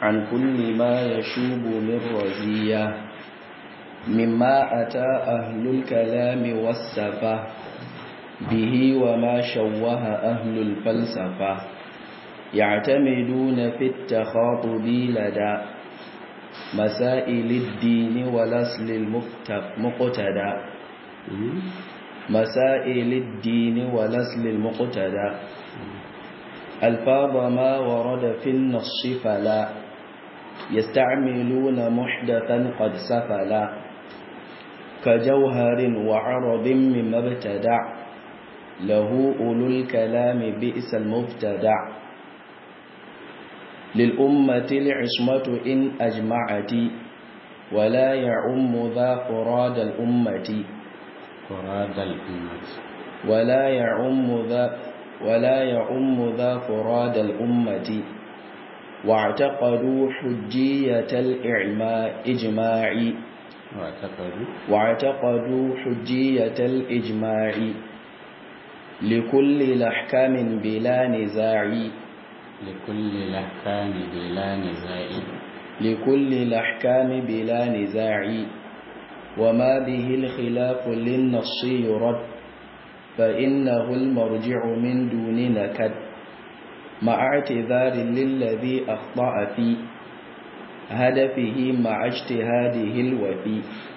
عن كل ما يشوب من رزية مما أتى أهل الكلام والسفة به وما شوه أهل الفلسفة يعتمدون في التخاطب لدى مسائل الدين والأصل المقتدى مسائل الدين والأصل المقتدى ألفاظ ما ورد في النص فلا يستعملون محدثا قد سفلا كجوهر وعرض مما ابتدع له أولو الكلام بئس المبتدع للأمة العصمة إن أجمعت ولا يعم ذا فراد الأمة فراد الأمة ولا يعم ذا ولا يعم ذا فراد الأمة واعتقدوا حجية الإجماع واعتقدوا واعتقدوا حجية الإجماع لكل الأحكام بلا نزاع لكل الأحكام بلا نزاع لكل الأحكام بلا نزاع وما به الخلاف للنص يرد فإنه المرجع من دون نكد مع اعتذار للذي أخطأ في هدفه مع اجتهاده الوفي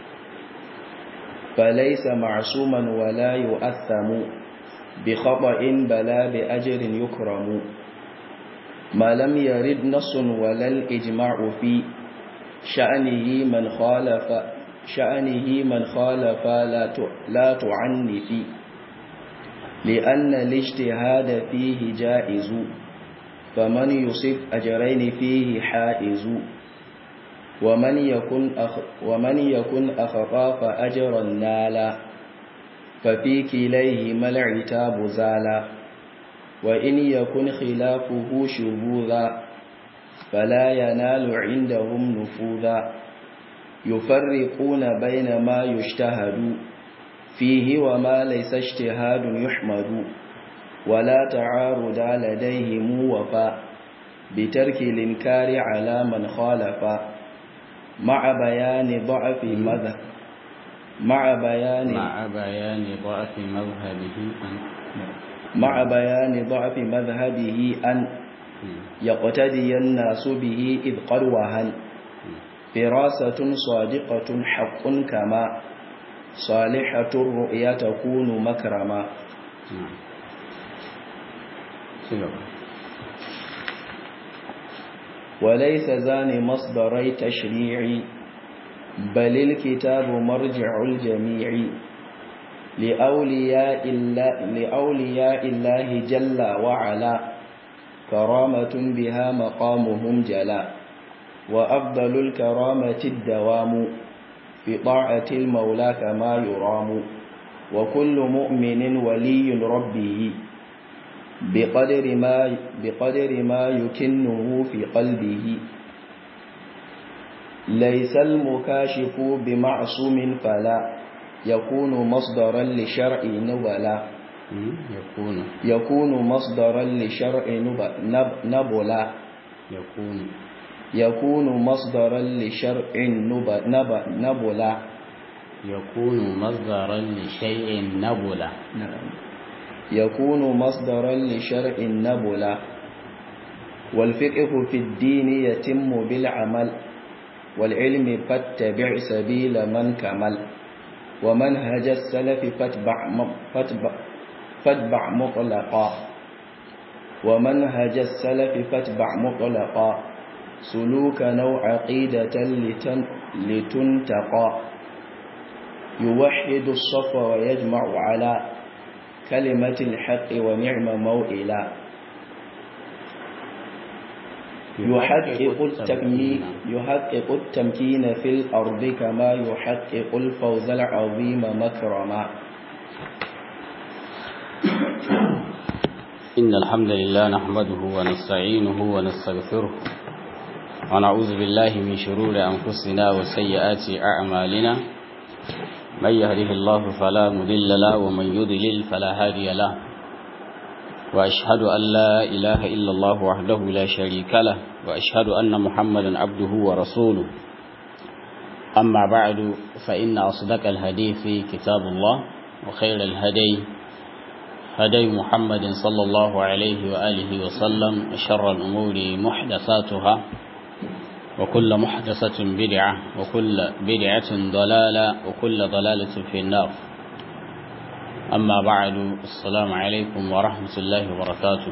فليس معصوما ولا يؤثم بخطأ بلا بأجر يكرم ما لم يرد نص ولا الإجماع في شأنه من خالف شأنه من خالف لا لا تعنف لأن الاجتهاد فيه جائز فمن يصب أجرين فيه حائز ومن يكن أخ ومن يكن أخطا فأجرا نالا ففي كليهما العتاب زالا وإن يكن خلافه شذوذا فلا ينال عندهم نفوذا يفرقون بين ما يجتهد فيه وما ليس اجتهاد يحمد ولا تعارض لديهم وفاء بترك الإنكار على من خالف مع بيان ضعف مذهب مع بيان مع بيان ضعف مذهبه مع بيان ضعف مذهبه أن يقتدي الناس به إذ قد وهن فراسة صادقة حق كما صالحة الرؤيا تكون مكرما وليس زان مصدري تشريع بل الكتاب مرجع الجميع لأولياء الله, لأولياء الله جل وعلا كرامة بها مقامهم جلا وأفضل الكرامة الدوام بطاعة المولى كما يرام وكل مؤمن ولي ربه بقدر ما بقدر ما يكنه في قلبه ليس المكاشف بمعصوم فلا يكون مصدرا لشرع نبلا يكون يكون مصدرا لشرع نب نبلا يكون يكون مصدرا لشرع نب نب نبلا يكون مصدرا لشيء نبلا نعم يكون مصدرا لشرع نبلا والفقه في الدين يتم بالعمل والعلم فاتبع سبيل من كمل ومنهج السلف فاتبع فاتبع, فاتبع مطلقا ومنهج السلف فاتبع مطلقا سلوك نوع عقيدة لتن لتنتقى يوحد الصف ويجمع على كلمة الحق ونعم موئلا يحقق التكمين يحقق التمكين في الأرض كما يحقق الفوز العظيم مكرما إن الحمد لله نحمده ونستعينه ونستغفره ونعوذ بالله من شرور أنفسنا وسيئات أعمالنا من يهده الله فلا مضل له ومن يضلل فلا هادي له وأشهد أن لا إله إلا الله وحده لا شريك له وأشهد أن محمدا عبده ورسوله أما بعد فإن أصدق الحديث كتاب الله وخير الهدي هدي محمد صلى الله عليه وآله وسلم وشر الأمور محدثاتها وكل محدثة بدعة وكل بدعة ضلالة وكل ضلالة في النار أما بعد السلام عليكم ورحمة الله وبركاته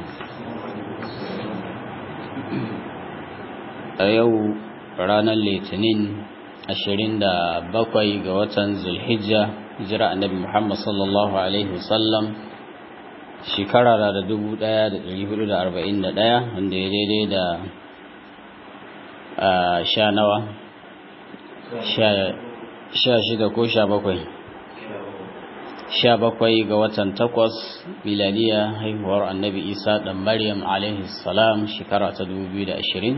أيو رانا الاثنين ashirin da bakwai ga watan zulhijja hijira annabi muhammad sallallahu alaihi wasallam shekara da dubu daya da dari hudu da arba'in da daya wanda ya daidai da sha nawa sha shida ko sha bakwai sha bakwai ga watan takwas miladiya haihuwar annabi isa dan maryam alaihi salam shekara ta dubu biyu da ashirin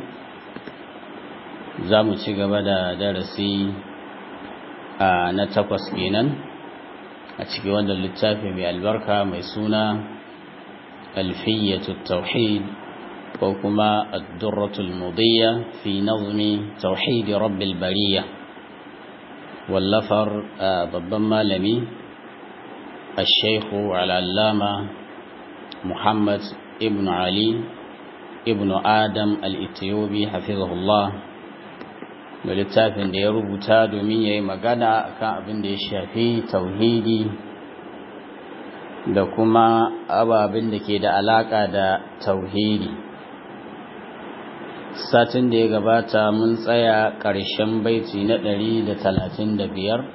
za mu ci gaba da darasi na takwas kenan a cikin wannan littafi mai albarka mai suna alfiyyatu tauhid ko kuma ad-durratul mudiyya fi nazmi tauhid rabbil bariya wallafar babban malami الشيخ العلامة محمد ابن علي ابن آدم الإثيوبي حفظه الله da littafin da ya rubuta domin ya yi magana kan abin da ya shafi tauhidi da kuma ababen da ke da alaka da tauhidi satin da ya gabata mun tsaya ƙarshen baiti na ɗari da talatin da biyar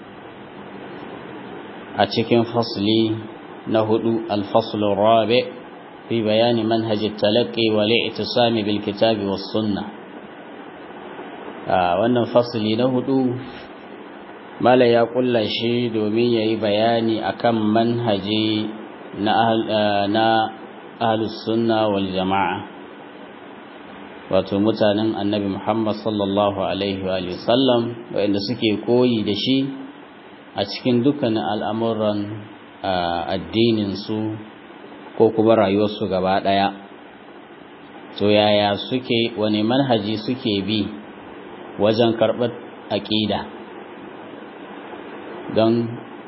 a cikin fasli na hudu alfaslun rabe fi bayani manhajin talaƙi wa li'itisami bil kitabi was sunnah wannan fasili na hudu mala ya kulla shi domin ya yi bayani akan manhaji na ahlus sunna wal jama'a wato mutanen annabi muhammad sallallahu alaihi wa sallam waɗanda suke koyi da shi a cikin dukkanin al'amuran addininsu ko kuma rayuwarsu gaba ɗaya to yaya suke wani manhaji suke bi wajen karɓar aƙida don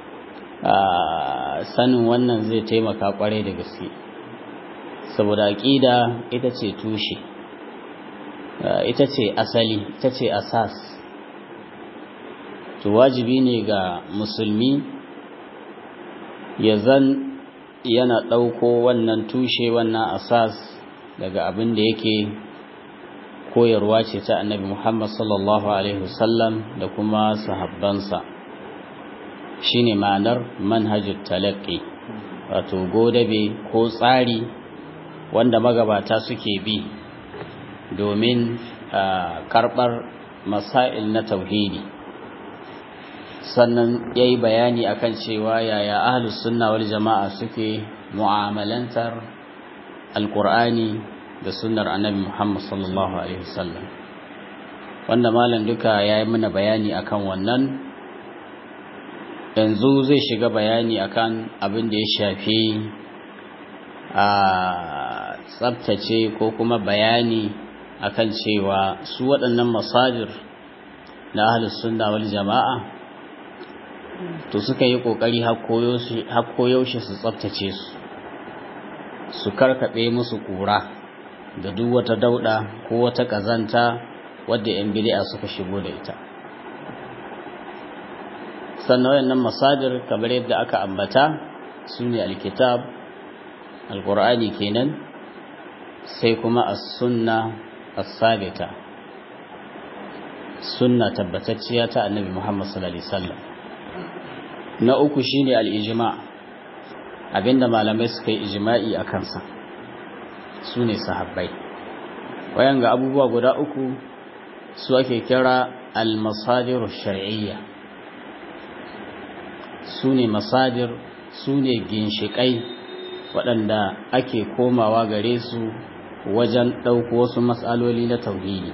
sanin wannan zai taimaka ƙwarai da gaske saboda aƙida ita ce tushe ita ce asali ita ce asas to wajibi ne ga musulmi ya zan yana ɗauko wannan tushe wannan asas daga abin da yake koyarwa ce ta annabi Muhammad sallallahu Alaihi wasallam da kuma sahabbansa shi ne ma'anar manhajul talaqqi wato godabe ko tsari wanda magabata suke bi domin karɓar masail na tauhidi sannan ya yi bayani akan cewa yaya ahlus sunna wal jama'a suke mu'amalantar alƙur'ani da sunnar annabi Muhammad sallallahu alaihi wasallam wanda malam duka yayi mana bayani akan wannan yanzu zai shiga bayani akan abin da ya shafi a tsabtace ko kuma bayani akan cewa su waɗannan masajir na ahlus sunna wal jama'a to suka yi kokari har koyaushe su tsabtace su su karkaɓe musu ƙura da duk wata dauda ko wata kazanta wadda yan bid'a suka shigo da ita sannan wayannan masadir kamar yadda aka ambata sune alkitab alqur'ani kenan sai kuma as-sunna as-sabita sunna tabbatacciya ta annabi Muhammad sallallahu alaihi wasallam na uku shine al-ijma' abinda malamai suka yi ijma'i akan sa su ne sahabbai wayan ga abubuwa guda uku su ake kira al-masadir shar'iyya su ne masadir su ne ginshiƙai waɗanda ake komawa gare su wajen ɗauko wasu matsaloli na tauhidi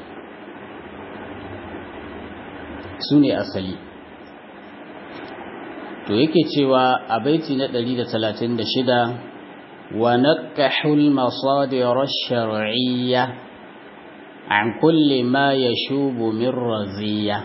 su ne asali to yake cewa a baiti na 136 ونكحوا المصادر الشرعية عن كل ما يشوب من رزية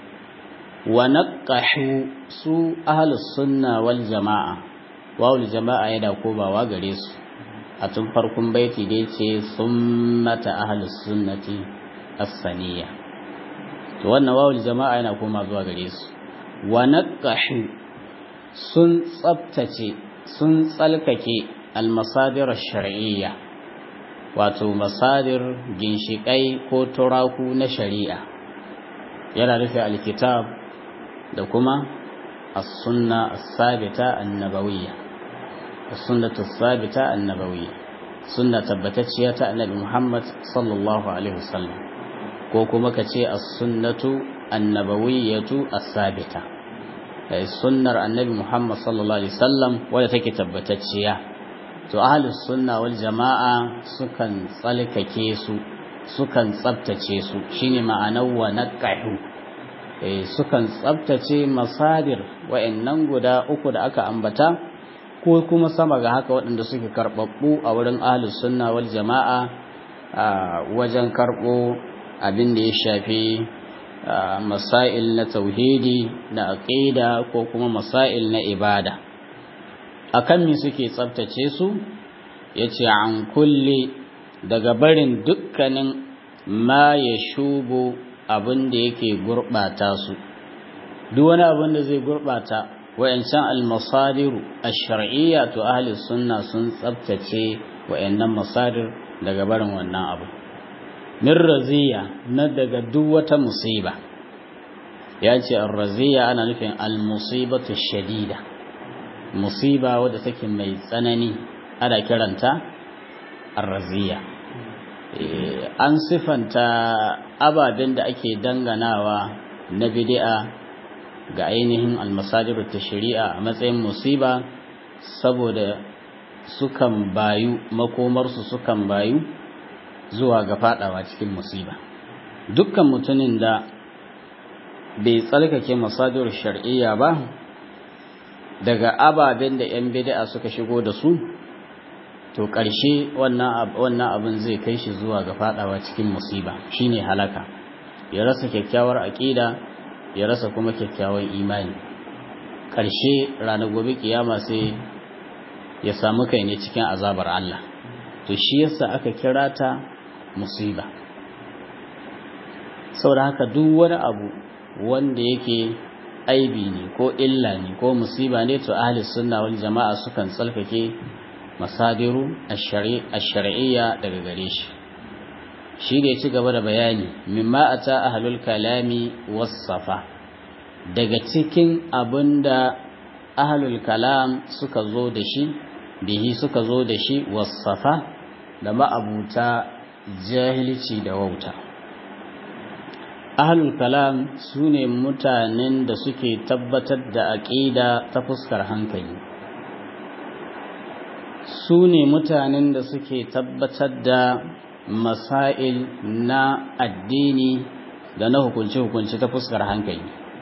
ونكحوا سوء أهل السنة والجماعة واو الجماعة يدعوكوبا وغريس أتنفركم بيتي ديتي ثمة أهل السنة الثانية wannan wawul jama'a yana koma zuwa gare su wa naqahu sun tsabtace sun tsalkake almasadir shar'iyya wato masadir ginshiƙai ko turaku na shari'a yana rufe alkitab da kuma as-sunna as-sabita an-nabawiyya as-sunnatu as-sabita an-nabawiyya sunna tabbatacciya ta annabi Muhammad sallallahu alaihi wasallam ko kuma kace as-sunnatu an-nabawiyyatu as-sabita sunnar annabi Muhammad sallallahu alaihi wasallam wadda take tabbatacciya to ahlus sunna wal jama'a sukan tsalkake su sukan tsabtace su shine ma'anar wa naqahu eh sukan tsabtace masadir wa'annan guda uku da aka ambata ko kuma sama ga haka waɗanda suke karbabbu a wurin ahlus sunna wal jama'a wajen karbo abin da ya shafi masail na tauhidi na aqida ko kuma masail na ibada akan me suke tsabtace su yace an kulli daga barin dukkanin ma ya shubu abin da yake gurbata su duk wani abin da zai gurbata wayancan almasadiru ash-shar'iyya to ahli sunna sun tsabtace wayannan masadir daga barin wannan abu min raziya na daga duk wata musiba ya ce ar-raziya ana nufin al-musibatu shadida musiba wadda take mai tsanani ana kiranta ar-raziya an sifanta ababen da ake danganawa na bid'a ga ainihin al-masadir shari'a a matsayin musiba saboda sukan bayu makomarsu sukan bayu zuwa ga fadawa cikin musiba dukkan mutumin da bai tsalkake masadir shar'iyya ba daga ababen da 'yan bid'a suka shigo da su to ƙarshe wannan abin zai kai shi zuwa ga fadawa cikin musiba shine halaka ya rasa kyakkyawar aƙida ya rasa kuma kyakkyawar imani ƙarshe ranar gobe kiyama sai ya samu kai ne cikin azabar Allah to shi yasa aka kira ta musiba saboda haka duk wani abu wanda yake aibi ne ko illa ne ko musiba ne to ahli sunna wal jama'a sukan tsalkake masadiru ash-shar'iyya daga gare shi shi da ya ci gaba da bayani mimma ata ahlul kalami was-safa daga cikin abinda ahlul kalam suka zo da shi bihi suka zo da shi was-safa da ma'abuta jahilci da wauta ahlul kalam sune mutanen da suke tabbatar da aqida ta fuskar hankali su ne mutanen da suke tabbatar da masail na addini da na hukunce-hukunce ta fuskar hankali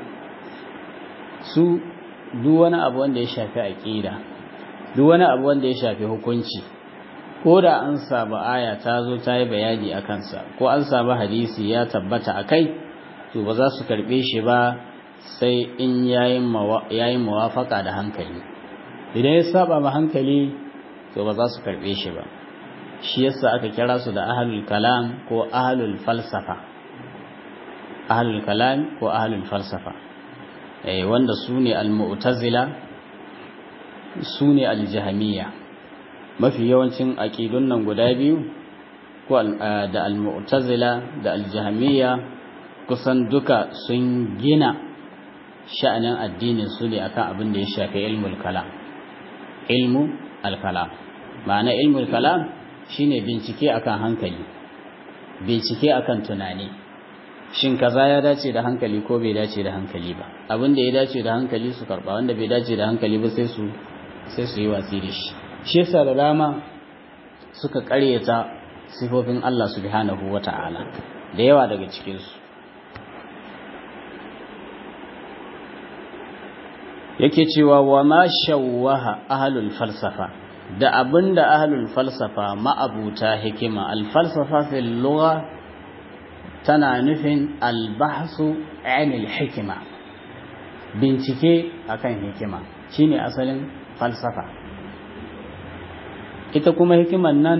su duk wani abu wanda ya shafi aƙida duk wani abu wanda ya shafi hukunci ko da an samu aya ta zo ta yi bayani a kansa ko an samu hadisi ya tabbata a kai to ba za su karɓe shi ba sai in yayin mawafaka da hankali idan ya saba ma hankali to ba za su karɓe shi ba shi yasa aka kira su da ahlul kalam ko ahlul falsafa ahlul kalam ko ahlul falsafa eh wanda sune al-mu'tazila sune al-jahmiyya mafi yawancin aqidun nan guda biyu ko da al-mu'tazila da al-jahmiyya kusan duka sun gina sha'anin addinin su ne akan abin da ya shafi ilmul kalam ilmu al-kalam ma'ana ilmul kalam shine bincike akan hankali bincike akan tunani shin kaza ya dace da hankali ko bai dace da hankali ba abin da ya dace da hankali su karba wanda bai dace da hankali ba sai su sai su yi watsi da shi shi yasa da dama suka karyata sifofin Allah subhanahu wata'ala da yawa daga cikin su yake cewa wa ma shawwaha ahlul falsafa da abinda ahlul falsafa ma'abuta hikima al-falsafa fil lugha tana nufin al-bahsu 'anil hikima bincike akan hikima shine asalin falsafa ita kuma hikiman nan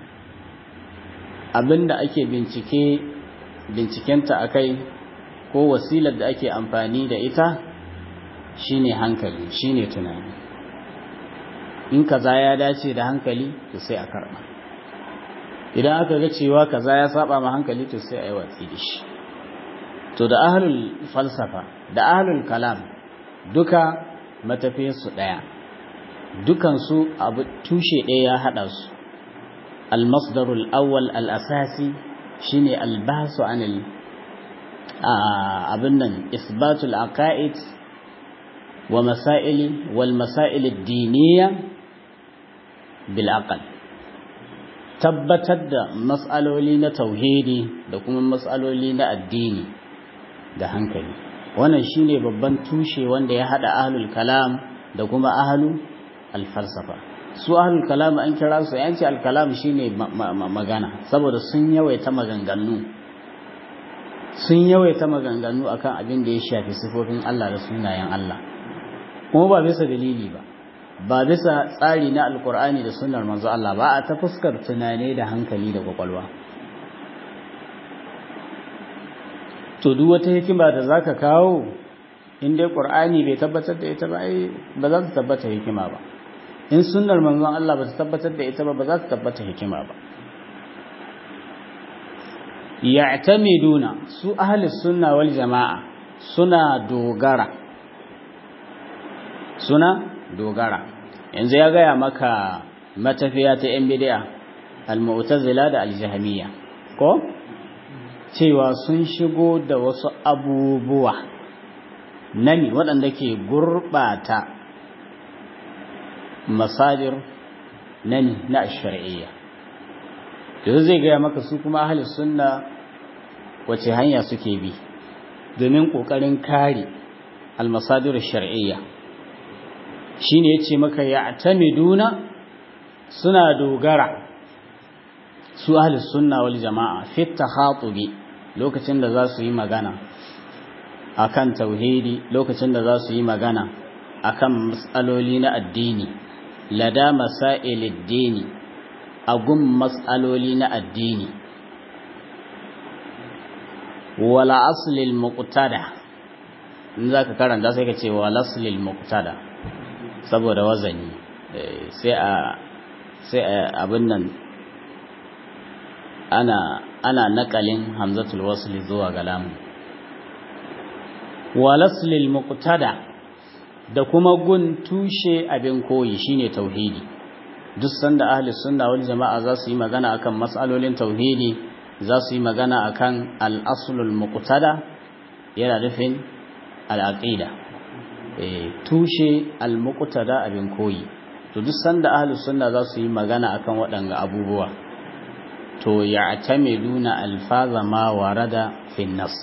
abinda ake bincike bincikenta akai ko wasilar da ake amfani da ita shine hankali shine tunani in kaza ya dace da hankali to sai a karba idan aka ga cewa kaza ya saba ma hankali to sai a yi watsi da shi to da ahlul falsafa da ahlul kalam duka matafiyarsu ɗaya dukansu abu tushe ɗaya ya haɗa su almasdarul awwal al-asasi shine albasu anil abin nan isbatul aqaid wa masaili wal masail ad-diniyya bil aql tabbatar da mas'aloli na tauhidi da kuma mas'aloli na addini da hankali wannan shine babban tushe wanda ya hada ahlul kalam da kuma ahlu al-falsafa su ahlul kalam an kira su yanci al-kalam shine magana saboda sun yawaita maganganu sun yawaita maganganu akan abin da ya shafi sifofin Allah da sunayen Allah kuma ba bisa dalili ba ba bisa tsari na alkur'ani da sunnar manzo Allah ba a ta fuskar tunane da hankali da kwakwalwa to duk wata hikima da zaka kawo in dai qur'ani bai tabbatar da ita ba ai ba za ta tabbata hikima ba in sunnar manzon Allah ba ta tabbatar da ita ba ba za ta tabbata hikima ba ya'tamiduna su ahli sunna wal jama'a suna dogara suna dogara yanzu ya gaya maka matafiya ta yan bid'a al-mu'tazila da al-jahmiyya ko cewa sun shigo da wasu abubuwa nami waɗanda ke gurɓata masajir nani na shari'iyya yanzu zai gaya maka su kuma ahli sunna wace hanya suke bi domin ƙoƙarin kare almasadir shar'iyya shine yace maka ya'tamiduna suna dogara su ahli sunna wal jama'a fi takhatubi lokacin da za su yi magana akan tauhidi lokacin da za su yi magana akan matsaloli na addini lada masailid dini agun matsaloli na addini wala aslil muqtada in zaka karanta sai ka ce wala aslil muqtada saboda wazani sai a sai abin nan ana ana nakalin hamzatul wasli zuwa ga lamu walaslil muqtada da kuma gun tushe abin koyi shine tauhidi duk sanda ahli sunna wal jama'a za su yi magana akan mas'alolin tauhidi za su yi magana akan al-aslul muqtada yana nufin al-aqida eh tushe al-muqtada abin koyi to duk sanda ahli sunna za su yi magana akan waɗanga abubuwa to ya'tamiduna alfaza ma warada fi an-nass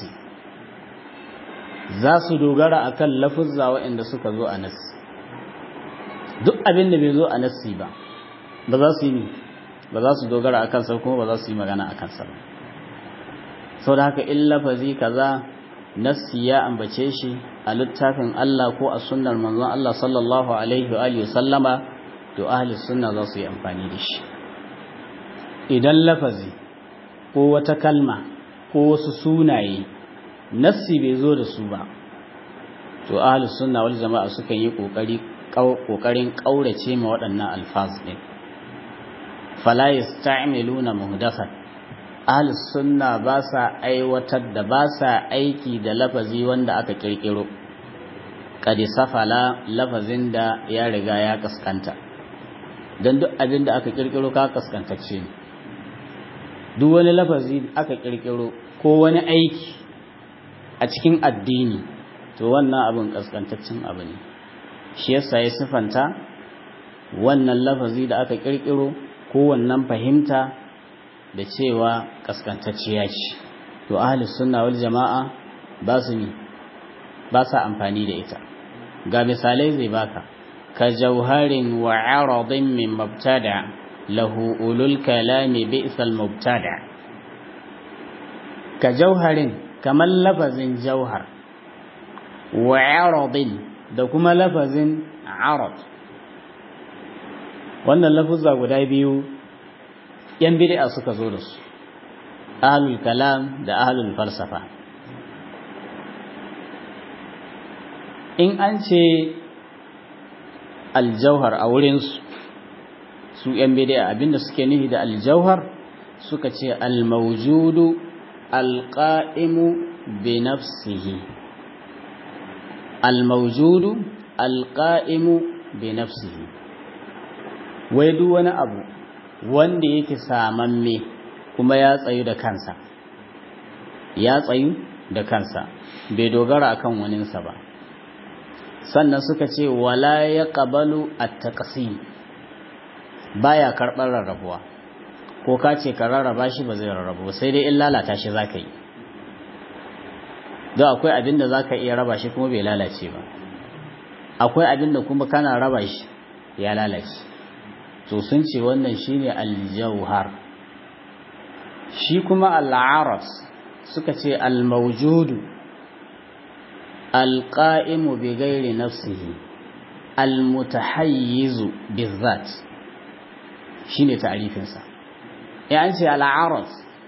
za su dogara akan lafuzza waɗanda suka zo a nassi duk abin da bai zo a nassi ba ba za su yi ba za su dogara akan sa kuma ba za su yi magana akan sa ba saboda haka in lafazi kaza nassi ya ambace shi a littafin Allah ko a sunnar manzon Allah sallallahu alaihi wa alihi sallama to ahli sunna za su yi amfani da shi idan lafazi ko wata kalma ko wasu sunaye nassi bai zo da su ba to ahli sunna wal jama'a sukan yi kokari kokarin kaurace ma waɗannan alfaz din fala yasta'miluna muhdathan ahli sunna ba sa aiwatar da ba sa aiki da lafazi wanda aka kirkiro kadi safala lafazin da ya riga ya kaskanta dan duk abin da aka kirkiro ka kaskantacce ne duk wani lafazi aka kirkiro ko wani aiki a cikin addini to wannan abin kaskantaccen abu ne shi yasa ya sifanta wannan lafazi da aka kirkiro ko wannan fahimta da cewa kaskantacciya ce to ahli sunna wal jama'a ba su ne ba sa amfani da ita ga misalai zai baka كجوهر وعرض من مبتدع له أولو الكلام بئس المبتدع كجوهر كما لفظ جوهر وعرض da kuma lafazin arad wannan lafuzza guda biyu yan bid'a suka zo da su ahlul kalam da ahlul falsafa in an ce aljauhar a wurinsu su ‘yan bidiya abinda suke nufi da aljauhar suka ce almaujudu alƙa'imu bi nafsihi almaujudu alƙa'imu bi nafsihi wai duk wani abu wanda yake samamme kuma ya tsayu da kansa ya tsayu da kansa bai dogara akan waninsa ba sannan suka ce wala ya ƙabalu a taƙasi baya karɓar rarrabuwa ko ka ce ka rarraba shi ba zai rarrabu sai dai in lalata shi za ka yi don akwai abin da za ka iya raba shi kuma bai lalace ba akwai abin da kuma kana raba shi ya lalace to sun ce wannan shine aljauhar shi kuma al'aras suka ce al-mawjudu القائم بغير نفسه المتحيز بالذات شيني تعريفين سا يعني العرض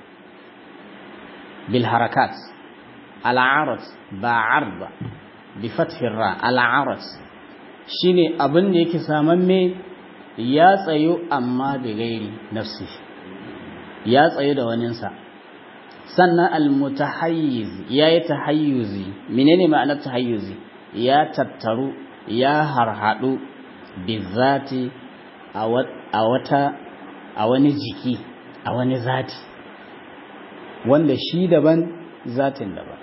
بالحركات العرض بعرض بفتح الراء العرض shine abin da yake samamme ya tsayo amma da gairi nafsi ya tsayo da waninsa sannan almutahayyiz ya yi tahayyuzi menene ma'anar tahayyuzi ya tattaru ya harhaɗu bizati a wata a wani jiki a wani zati wanda shi daban zatin daban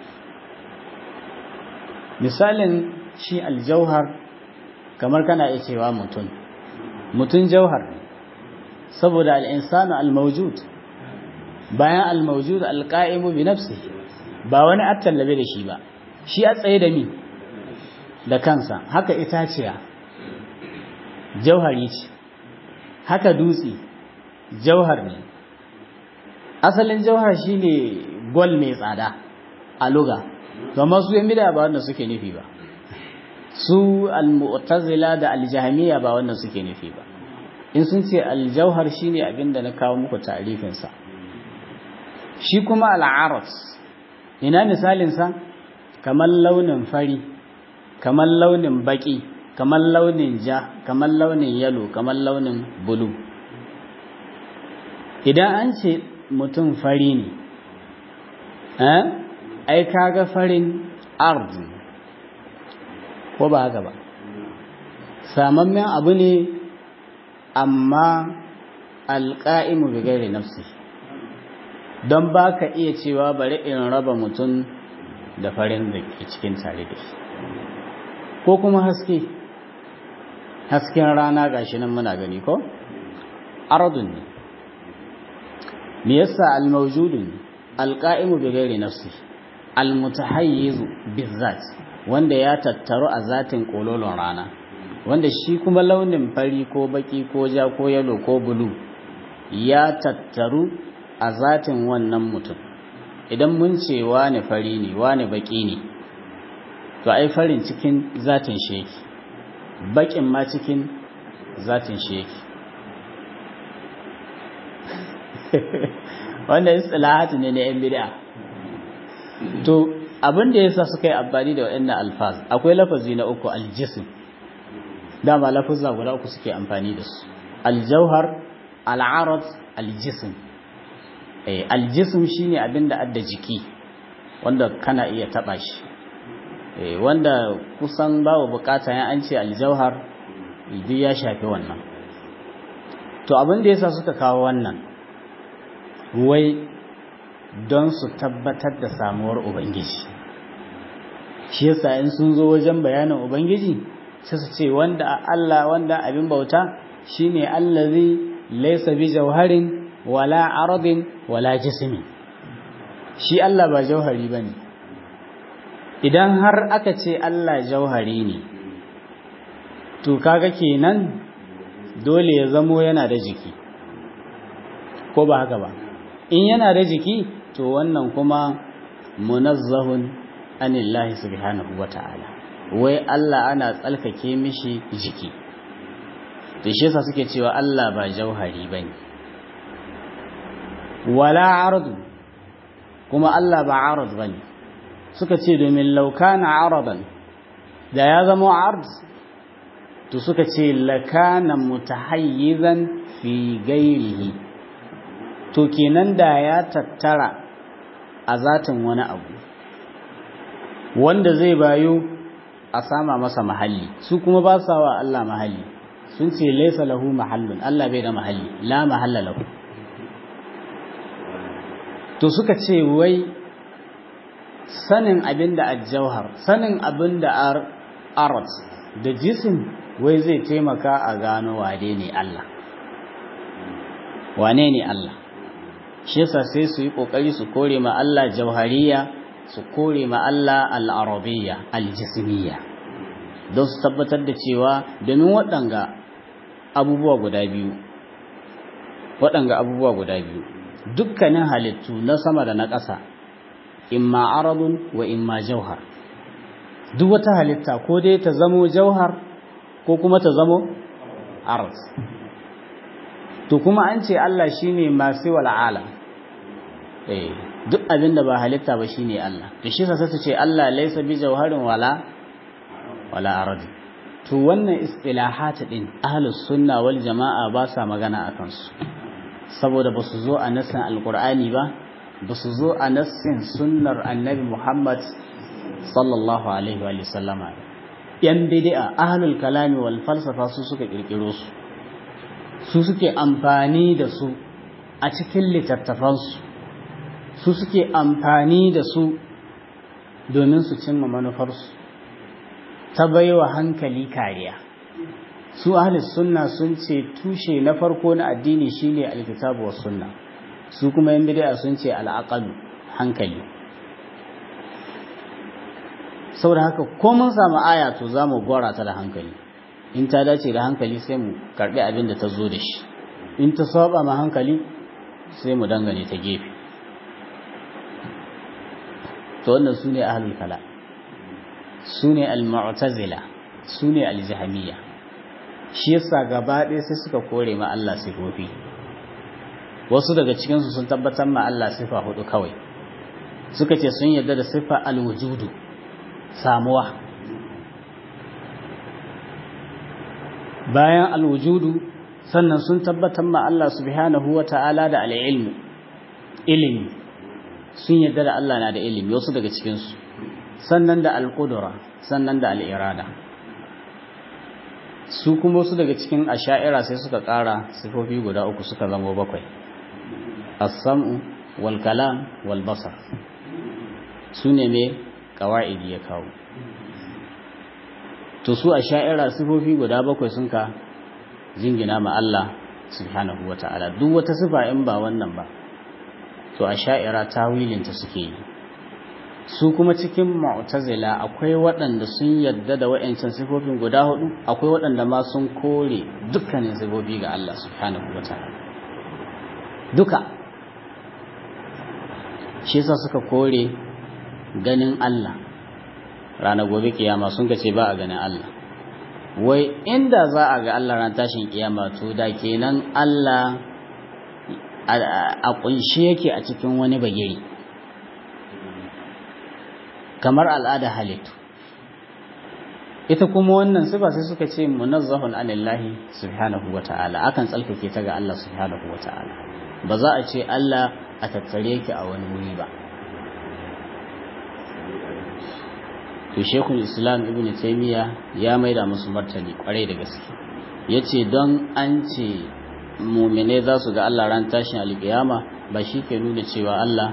misalin shi aljauhar kamar kana iya cewa mutum mutum jauhar saboda al'insanu al-mawjud bayan al-mawjud al-qa'imu bi nafsihi ba wani attallabe da shi ba shi a tsaye da mi da kansa haka itaciya jauhari ce haka dutse jauhar ne asalin jauhar shine gol mai tsada a luga amma su yan bid'a ba wanda suke nufi ba su al-mu'tazila da al-jahmiyya ba wanda suke nufi ba in sun ce al-jauhar shine abinda na kawo muku ta'rifin sa shi kuma al-aras ina misalin sa kamar launin fari kamar launin baki kamar launin ja kamar launin yalo kamar launin bulu idan an ce mutum fari ne eh ai kaga farin ard ko ba haka ba samammen abu ne amma alƙa'imu bi gairi nafsi don ba ka iya cewa bari in raba mutum da farin da ke cikin tare da shi ko kuma haske hasken rana gashi nan muna gani ko ardun ne me yasa al-mawjudun al-qa'imu bi ghairi nafsi al-mutahayyiz bizat wanda ya tattaru a zatin kololon rana wanda shi kuma launin fari ko baki ko ja ko yalo ko bulu ya tattaru a zatin wannan mutum idan mun ce wane fari ne wane baki ne to ai farin cikin zatin shi yake bakin ma cikin zatin shi yake wannan istilahatu ne na yan bid'a to abin da yasa suka yi amfani da waɗannan alfaz akwai lafazi na uku aljism dama lafazza guda uku suke amfani da su aljauhar al'arad aljism eh aljism shine abin da adda jiki wanda kana iya taba shi eh wanda kusan babu bukata ya an ce aljauhar duk ya shafi wannan to abin da yasa suka kawo wannan wai don su tabbatar da samuwar ubangiji shi yasa in sun zo wajen bayanin ubangiji sai su ce wanda Allah wanda abin bauta shine allazi laysa bi jawharin wala aradin wala jismi shi Allah ba jauhari bane idan har aka ce Allah jauhari ne to kaga kenan dole ya zamo yana da jiki ko ba haka ba in yana da jiki to wannan kuma munazzahun anillahi subhanahu wata'ala wai Allah ana tsalkake mishi jiki to shi yasa suke cewa Allah ba jauhari bane wala ardu kuma Allah ba arad bane suka ce domin law kana aradan da ya zama ard to suka ce lakana mutahayyizan fi gairihi to kenan da ya tattara a zatin wani abu wanda zai bayo a sama masa mahalli su kuma ba sa wa Allah mahalli sun ce laisa lahu mahallun Allah bai da mahalli la mahalla lahu to suka ce wai sanin abin da ajjauhar sanin abin da arat da jisim wai zai taimaka a gano wane ne Allah wane ne Allah shi yasa sai su yi kokari su kore ma Allah jauhariya su kore ma Allah al-arabiyya al-jismiyya don su tabbatar da cewa domin waɗanga abubuwa guda biyu waɗanga abubuwa guda biyu dukkanin halittu na sama da na ƙasa imma aradun wa imma jauhar duk wata halitta ko dai ta zamo jauhar ko kuma ta zamo arad to kuma an ce Allah shine masu wal alam eh duk abin da ba halitta ba shine Allah to shi sa su ce Allah laysa bi jauharin wala wala arad to wannan istilahat din ahlus sunna wal jamaa ba sa magana akan su saboda ba su zo a nassin alqur'ani ba ba su zo a nassin sunnar annabi Muhammad sallallahu alaihi wa sallama yan bid'a ahlul kalami wal falsafa su suka kirkiro su su suke amfani da su a cikin littattafansu su suke amfani da su domin su cimma manufarsu ta baiwa hankali kariya su ahlus sunna sun ce tushe na farko na addini shine alkitabu was sunna su kuma yan bid'a sun ce al'aqal hankali saboda haka ko mun samu aya to zamu gora ta da hankali in ta dace da hankali sai mu karbi abin da ta zo da shi in ta saba ma hankali sai mu dangane ta gefe to wannan sune ahlul kala sune al-mu'tazila sune al-jahmiyya shi yasa gaba ɗaya sai suka kore ma Allah sifofi wasu daga cikin su sun tabbatar ma Allah sifa hudu kawai suka ce sun yarda da sifa al-wujudu samuwa bayan alwujudu sannan sun tabbatar ma Allah subhanahu wa ta'ala da al'ilmu ilimi sun yadda da Allah na da ilimi wasu daga cikinsu sannan da alƙudura sannan da al'irada su kuma wasu daga cikin asha'ira sai suka ƙara sifofi guda uku suka zama bakwai as-sam'u wal kalam wal basar su ne mai ƙawa'idi ya kawo to su a sha'ira sifofi guda bakwai sun ka jingina ma Allah subhanahu wa ta'ala duk wata sifa in ba wannan ba to a sha'ira tawilinta suke yi su kuma cikin mu'tazila akwai waɗanda sun yadda da wa'ancan sifofin guda hudu akwai waɗanda ma sun kore dukkanin sifofi ga Allah subhanahu wa ta'ala duka shi yasa suka kore ganin Allah ranar gobe kiyama sun ce ba a ganin Allah wai inda za a ga Allah ran tashin kiyama to da kenan Allah a kunshe yake a cikin wani bagiri kamar al'ada halittu ita kuma wannan sifa sai suka ce munazzahun anillahi subhanahu wata'ala akan tsalkake ta ga Allah subhanahu wata'ala ba za a ce Allah a tattare ki a wani wuri ba to shekul islam ibn taimiyya ya maida musu martani kwarai da gaske ya ce don an ce mumine za su ga allah ran tashin alkiyama ba shi ke nuna cewa allah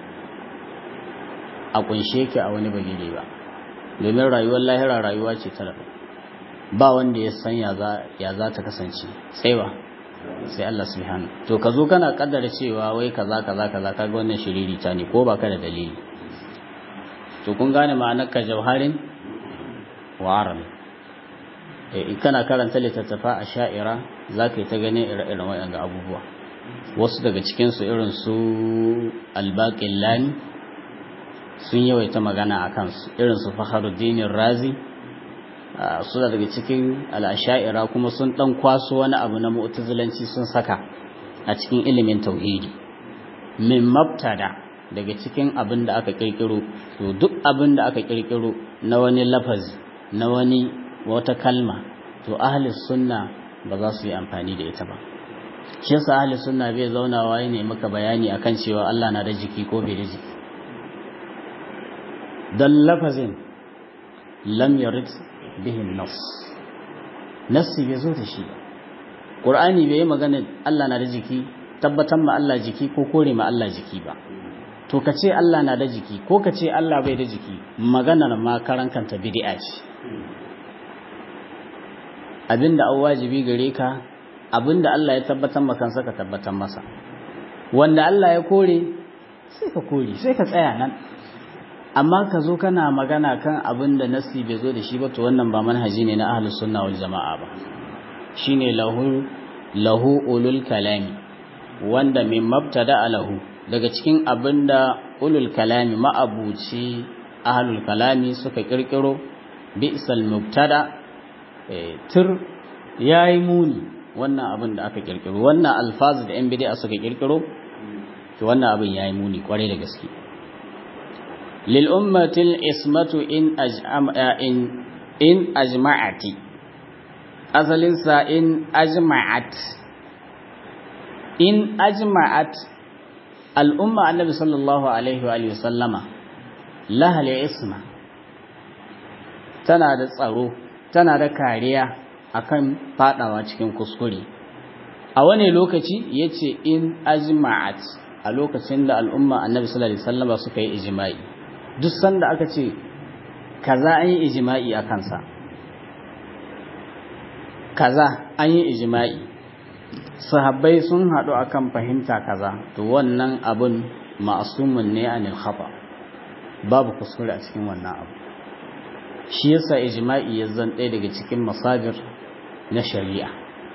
a kunshe ki a wani bagire ba domin rayuwar lahira rayuwa ce ta ba wanda ya san ya za ta kasance sai ba sai allah subhanahu to ka zo kana kaddara cewa wai kaza kaza kaza kaga wannan shiriri ta ne ko ba ka da dalili to kun gane ma'anar ka jauharin wa arabi kana karanta littattafa a sha'ira za ka yi ta ganin ire-iren waɗanda abubuwa wasu daga cikinsu irin su albaƙin lani sun yawaita magana a kansu irin su faharuddinin razi suna daga cikin al'asha'ira kuma sun ɗan kwaso wani abu na mu'tazilanci sun saka a cikin ilimin tauhidi min mabtada daga cikin abin da aka kirkiro to duk abin da aka kirkiro na wani lafazi na wani wata kalma to ahli sunna ba za su yi amfani da ita ba shi yasa ahli sunna bai zaunawa ne maka bayani akan cewa Allah na da jiki ko bai da jiki dan lafazin lam yarid bihi nas nassi bai zo da shi ba qur'ani bai yi magana Allah na da jiki tabbatar ma Allah jiki ko kore ma Allah jiki ba to ka ce Allah na da jiki ko ka ce Allah bai da jiki maganar ma karan kanta bid'a ce abinda an wajibi gare ka abinda Allah ya tabbatar maka kansa ka tabbatar masa wanda Allah ya kore sai ka kore sai ka tsaya nan amma ka zo kana magana kan abinda nasi bai zo da shi ba to wannan ba manhaji ne na ahlus sunna wal jama'a ba shine lahu lahu ulul kalami wanda min mabtada lahu daga cikin abinda ulul kalami ma'abuci ahlul kalami suka kirkiro bi'sal mubtada tur yayi muni wannan abin da aka kirkiro wannan alfazu da yan bid'a suka kirkiro to wannan abin yayi muni kwarai da gaske lil ummatil ismatu in ajma'a in in ajma'ati asalin sa in ajma'at in ajma'at al'umma annabi sallallahu alaihi wa sallama lahal isma tana da tsaro tana da kariya akan fadawa cikin kuskure a wani lokaci yace in ajma'at a lokacin da al'umma annabi sallallahu alaihi wasallama suka yi ijma'i duk sanda aka ce kaza an yi ijma'i a kansa kaza an yi ijma'i sahabbai sun haɗu akan fahimta kaza to wannan abun ma'asumun ne anil khata babu kuskure a cikin wannan abu shi yasa ijma'i ya zan ɗaya daga cikin masajir na shari'a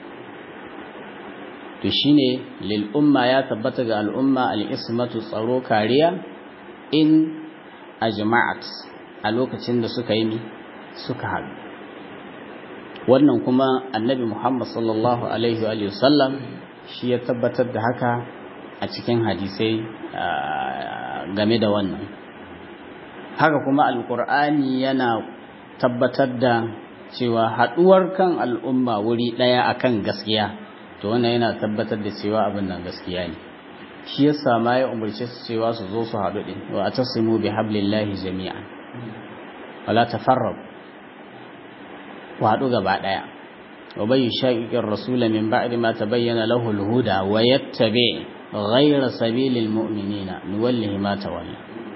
to shine lil umma ya tabbata ga al'umma al-ismatu tsaro kariya in ajma'at a lokacin da suka yi suka haɗu wannan kuma annabi Muhammad sallallahu alaihi wa sallam shi ya tabbatar da haka a cikin hadisai game da wannan haka kuma alkur'ani yana tabbatar da cewa haɗuwar kan al'umma wuri ɗaya akan gaskiya to wannan yana tabbatar da cewa abin nan gaskiya ne shi yasa ma ya umarce su cewa su zo su haɗu ɗin wa atasimu bi hablillahi jami'an wala tafarraqu ku haɗu gaba ɗaya wa bai shaƙiƙin rasula min ba'di ma tabayyana lahu al-huda wa yattabi ghayra sabilil mu'minina nuwallihi ma tawalla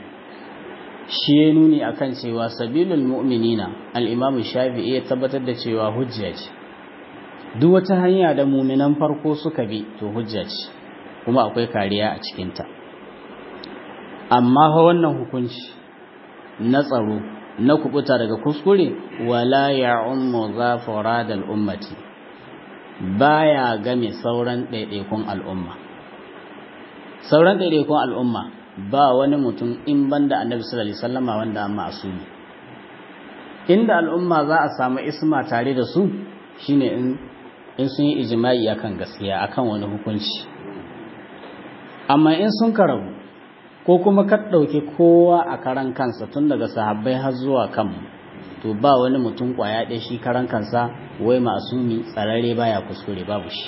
shi ya nuni akan cewa sabilul mu'minina al-imam shafi'i ya tabbatar da cewa hujja ce duk wata hanya da mu'minan farko suka bi to hujja ce kuma akwai kariya a cikinta amma fa wannan hukunci na tsaro na kubuta daga kuskure wala ya ummu zafara da al'ummati baya game sauran ɗaiɗaikun al'umma sauran ɗaiɗaikun al'umma ba wani mutum in banda annabi sallallahu alaihi wasallama wanda amma asuli inda al'umma za a samu isma tare da su shine in in sun yi ijma'i akan gaskiya akan wani hukunci amma in sun karabu ko kuma ka ɗauki kowa a karan kansa tun daga sahabbai har zuwa kanmu to ba wani mutum ƙwaya ɗaya shi karan kansa wai masumi tsararre baya kuskure babu shi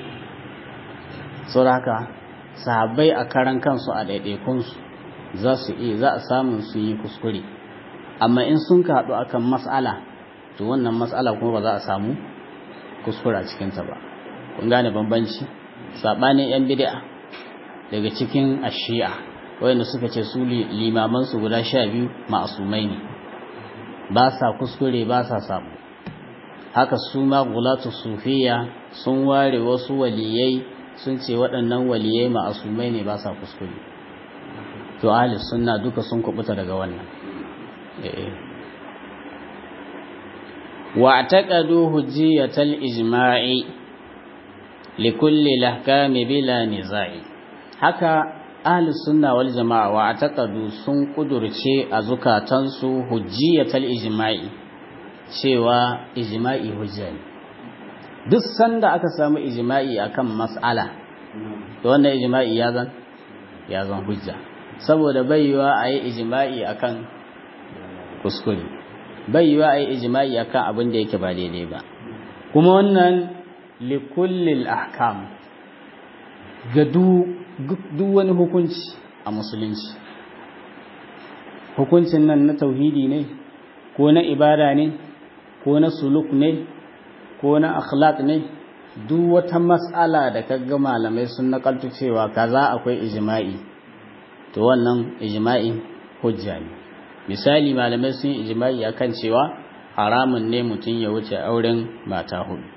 saboda haka sahabbai a karan kansu a ɗaiɗaikunsu za su iya za a samun su yi kuskure amma in sun haɗu akan mas'ala to wannan mas'ala kuma ba za a samu kuskure a cikinta ba kun gane bambanci saɓanin 'yan bid'a daga cikin ashi'a wayanda suka ce su limamansu guda sha biyu ma'asumai ne ba sa kuskure ba sa samu haka su ma gulatu sufiya sun ware wasu waliyai sun ce waɗannan waliyai ma'asumai ne ba sa kuskure to ahli sunna duka sun kubuta daga wannan wa taqadu hujjiyatal ijma'i likulli lahkami bila nizai haka ahli sunna wal jama'a wa taqadu sun kudurce a zukatansu hujjiyatal ijma'i cewa ijma'i hujja ne duk sanda aka samu ijma'i akan mas'ala to wannan ijma'i ya zan ya zan hujja saboda baiwa a yi ijma'i akan kuskure baiwa a yi ijma'i akan abin da yake ba daidai ba kuma wannan likullil ahkam ga duk wani hukunci a musulunci hukuncin nan na tauhidi ne ko na ibada ne ko na suluk ne ko na akhlaq ne duk wata mas'ala da kaga malamai sun nakaltu cewa kaza akwai ijma'i to wannan ijma'i hujja ne misali malamai sun yi ijma'i akan cewa haramun ne mutum ya wuce auren mata hudu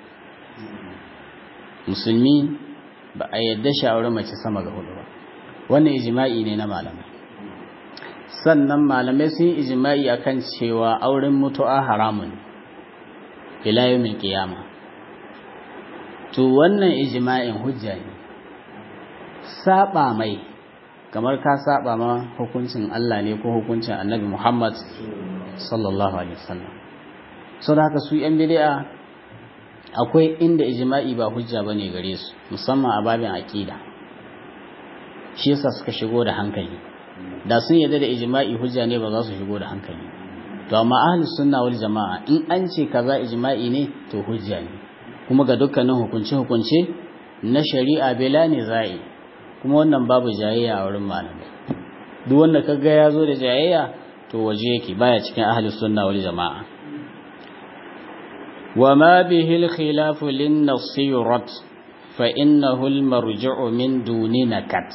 musulmi ba a yadda shi aure mace sama ga hudu ba wannan ijma'i ne na malamai sannan malamai sun yi ijma'i akan cewa auren mutu'a haramun ila yawmil qiyama to wannan ijma'in hujja ne saba mai kamar ka saba ma hukuncin Allah ne ko hukuncin Annabi Muhammad sallallahu alaihi wasallam so da haka su yan bid'a akwai inda ijma'i ba hujja bane gare su musamman a babin aqida shi yasa suka shigo da hankali da sun yarda da ijma'i hujja ne ba za su shigo da hankali to amma ahlus sunna wal jama'a in an ce kaza ijma'i ne to hujja ne kuma ga dukkanin hukunce hukunce na shari'a bela ne za'i kuma wannan babu jayayya a wurin malamai duk wanda kaga ya zo da jayayya to waje yake baya cikin ahlus sunna wal jama'a وما به الخلاف للنص يرد فإنه المرجع من دون نكت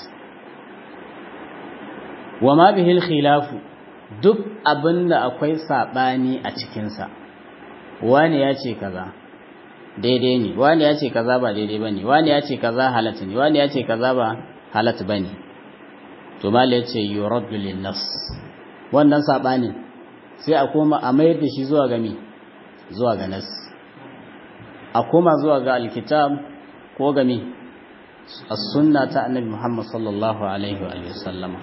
وما به الخلاف duk abin da akwai saɓani a cikinsa wani ya ce kaza daidai ne wani ya ce kaza ba daidai ba ne wani ya ce kaza halatta ne wani ya ce kaza ba halatta ba ne to mala ya ce yuraddu linnas wannan saɓanin sai a koma a mayar da shi zuwa gami zuwa ga nas a koma zuwa ga alkitab ko gami as-sunna ta annabi Muhammad sallallahu alaihi wa sallama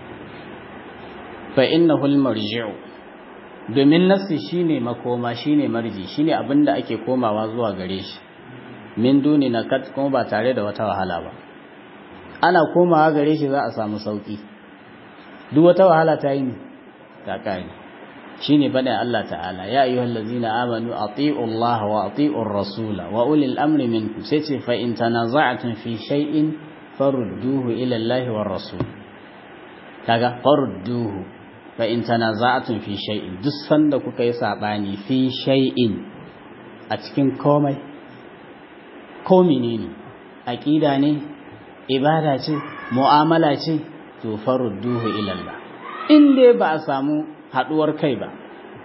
fa innahu al-marji'u domin nasi shine makoma shine marji shine abinda ake komawa zuwa gare shi min duni nakat kuma ba tare da wata wahala ba ana komawa gare shi za a samu sauki duk wata wahala ta yi ta kare shine bada Allah ta'ala ya ayyuhal ladzina amanu ati'u Allah wa ati'u rasula wa ulil amri minkum sai ce fa in tanaza'tum fi shay'in farudduhu ila Allah war rasul kaga farudduhu fa in tanaza'tum fi shay'in duk sanda kuka yi sabani fi shay'in a cikin komai ko menene aqida ne ibada ce mu'amala ce to farudduhu ila Allah in dai ba a samu haduwar kai ba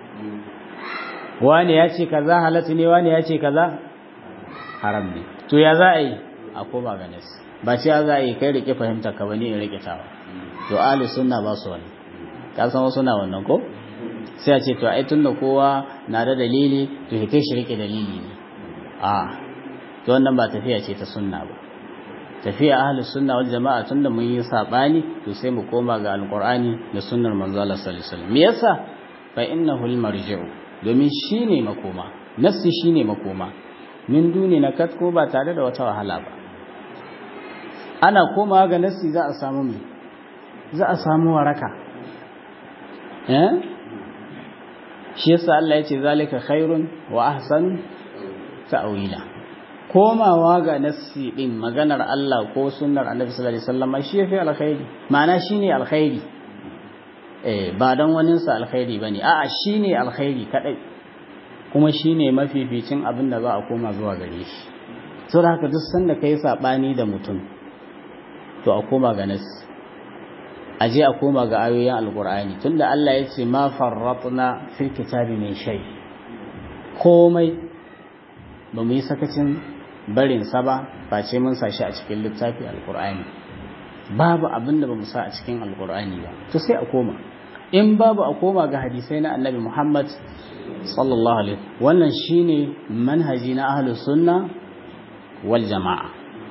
wani ya ce kaza halatta ne wani ya ce kaza haram ne to ya za a yi a koma ga nasi ba ce za a yi kai rike fahimta ka bane in rike tawa to ahli sunna ba su wani ka san wasu na wannan ko sai a ce to ai tunda kowa na da dalili to kai shi rike dalili ne a to wannan ba tafiya ce ta sunna ba tafiya ahlus sunna wal jama'a tunda mun yi sabani to sai mu koma ga alqur'ani da sunnar manzo Allah sallallahu alaihi wasallam me yasa fa innahu almarji'u domin shine makoma nassi shine makoma min duni na katko ba tare da wata wahala ba ana koma ga nassi za a samu me za a samu waraka eh shi yasa Allah ya ce zalika khairun wa ahsan ta'wila komawa ga nassi din maganar Allah ko sunnar Annabi sallallahu alaihi wasallam shi yafi alkhairi ma'ana shine alkhairi eh ba dan wanin sa alkhairi bane a'a shine alkhairi kadai kuma shine mafificin abin da za a koma zuwa gare shi saboda haka duk sanda kai sabani da mutum to a koma ga nassi a je a koma ga ayoyin alkur'ani tunda Allah ya ce ma farratna fil kitabi min shay komai ba mu yi sakacin barin sa ba face mun sa shi a cikin littafi alkur'ani babu abin da ba mu sa a cikin alkur'ani ba to sai a koma in babu a koma ga hadisai na annabi Muhammad sallallahu alaihi wannan shine manhaji na ahlus sunna wal jama'a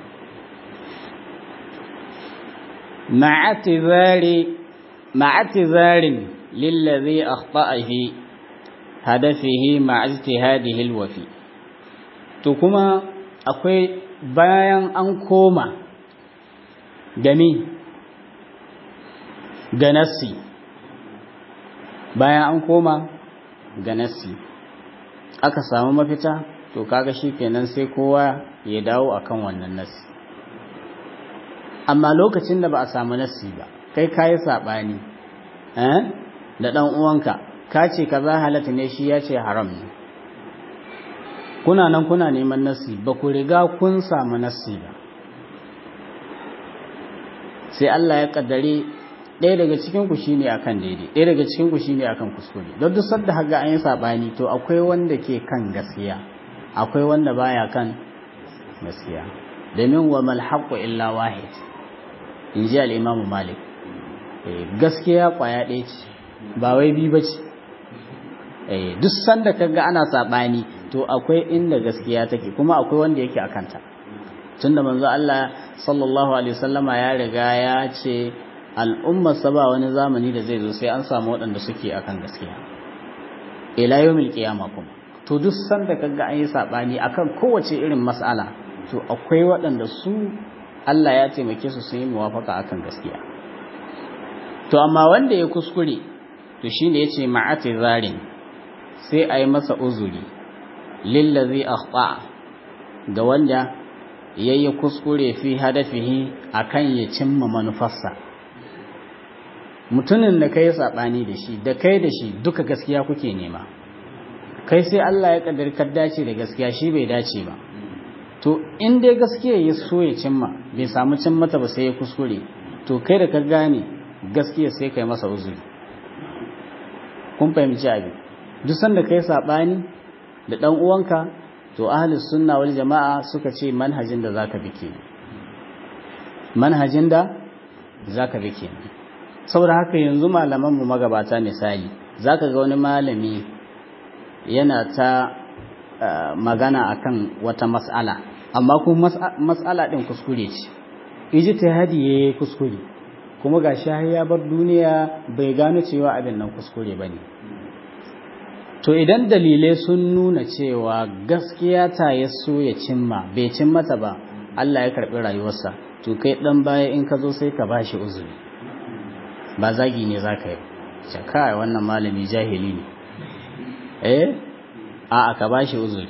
ma'atizari ma'atizarin lillazi akhta'a fi hadafihi ma'ajtihadihi alwafi to kuma akwai bayan an koma gami ga nassi bayan an koma ga nassi aka samu mafita to kaga shikenan sai kowa ya dawo akan wannan nassi amma lokacin da ba a samu nassi ba kai kayi sabani eh da dan uwanka ka ce kaza halatta ne shi ya ce haram ne kuna nan kuna neman nassi ba ku riga kun samu nassi ba sai Allah ya kaddare ɗaya daga cikin ku shine akan daidai ɗaya daga cikin ku shine akan kuskure don duk sanda haga an yi sabani to akwai wanda ke kan gaskiya akwai wanda baya kan gaskiya domin wa mal haqqu illa wahid in ji al-imam malik gaskiya kwaya ɗaya ce ba wai bi bace eh duk sanda kaga ana sabani to akwai inda gaskiya take kuma akwai wanda yake akanta tunda manzo Allah sallallahu alaihi wasallama ya riga ya ce al'ummar sa ba wani zamani da zai zo sai an samu waɗanda suke akan gaskiya ila yawmil qiyamah kuma to duk sanda kaga an yi sabani akan kowace irin mas'ala to akwai waɗanda su Allah ya taimake su sun yi muwafaka akan gaskiya to amma wanda ya kuskure to shine yace ma'ati zarin sai a yi masa uzuri lillazi akhta ga wanda yayi kuskure fi hadafihi akan ya cimma manufarsa mutumin da kai sabani da shi da kai da shi duka gaskiya kuke nema kai sai Allah ya kaddar ka dace da gaskiya shi bai dace ba to in dai gaskiya ya so ya cimma bai samu cimmata ba sai ya kuskure to kai da ka gane gaskiya sai kai masa uzuri kun fahimci abin duk sanda kai sabani da dan uwanka to ahlus sunna wal jamaa suka ce manhajin da zaka bi ke manhajin da zaka bi ke saboda haka yanzu malaman mu magabata misali zaka ga wani malami yana ta magana akan wata mas'ala amma kuma mas'ala din kuskure ce ijtihadi yayi kuskure kuma ga shahi ya bar duniya bai gano cewa abin nan kuskure bane to idan dalilai sun nuna cewa gaskiya ta ya so ya cimma bai cimmata ba Allah ya karbi rayuwarsa to kai dan baya in ka zo sai ka bashi uzuri ba zagi ne zaka yi kai wannan malami jahili ne eh a aka bashi uzuri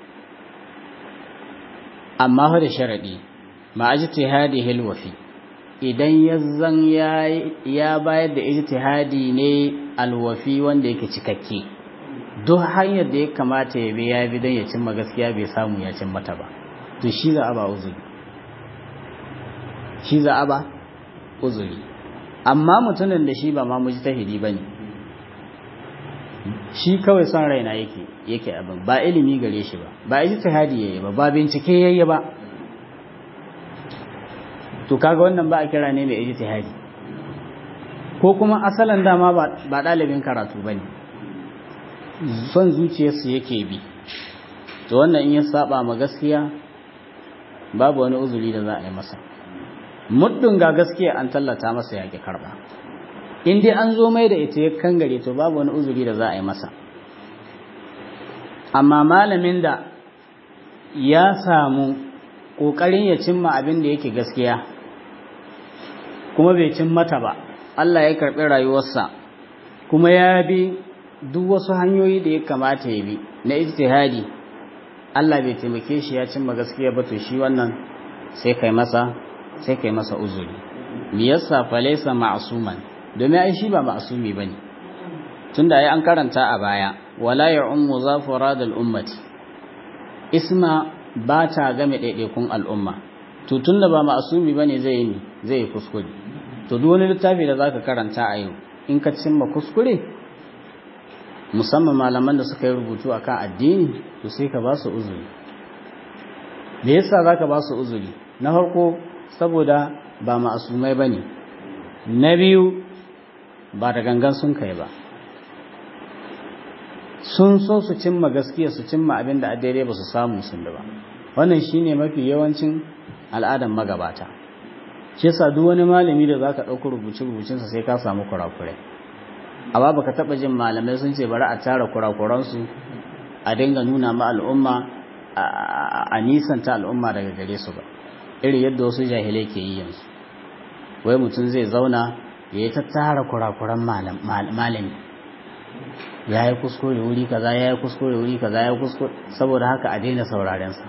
amma fa da sharadi ma ijtihadi hilwafi idan yazzan ya ya bayar da ijtihadi ne alwafi wanda yake cikakke duk hanyar da ya kamata ya bi ya bi don ya cimma gaskiya bai samu ya cimma ta ba to shi za a ba uzuri shi za a ba uzuri amma mutumin da shi ba ma mujtahidi bane shi kawai son raina yake yake abin ba ilimi gare shi ba ba ijtihadi yayi ba ba bincike yayi ba to kaga wannan ba a kira ne mai ijtihadi ko kuma asalan dama ba ɗalibin karatu bane son zuciyarsu yake bi to wannan in ya saba ma gaskiya babu wani uzuri da za a yi masa muddin ga gaskiya an tallata masa yaƙi karba in dai an zo mai da ita ya kangare to babu wani uzuri da za a yi masa amma malamin da ya samu ƙoƙarin ya cimma abin da yake gaskiya kuma bai cin mata ba Allah ya karɓi rayuwarsa kuma ya bi duk wasu hanyoyi da ya kamata ya bi na ijtihadi Allah bai taimake shi ya cimma gaskiya ba to shi wannan sai kai masa sai kai masa uzuri me yasa falaysa ma'suman domin ai shi ba ma'sumi bane tunda ai an karanta a baya wala ya'ummu zafara dal ummati isma ba ta game daidaikun al'umma to tunda ba ma'sumi bane zai yi zai yi kuskure to duk wani littafi da zaka karanta a yau in ka cimma kuskure musamman malaman da suka yi rubutu akan addini to sai ka ba su uzuri me yasa zaka ba su uzuri na farko saboda ba ma'asumai bane na biyu ba da gangan sun kai ba sun so su cimma gaskiya su cimma abin da daidai ba su samu sun da ba wannan shine mafi yawancin al'adan magabata shi yasa duk wani malami da zaka ɗauki rubuce rubucinsa sai ka samu kurakurai amma baka taɓa jin malamai sun ce bari a tara kurakuransu a dinga nuna ma al'umma a nisanta al'umma daga gare su ba irin yadda wasu jahilai ke yi yanzu wai mutum zai zauna ya yi ta tara kurakuran malami ya yi kuskure wuri kaza ya yi kuskure wuri kaza ya yi kuskure saboda haka a daina saurarensa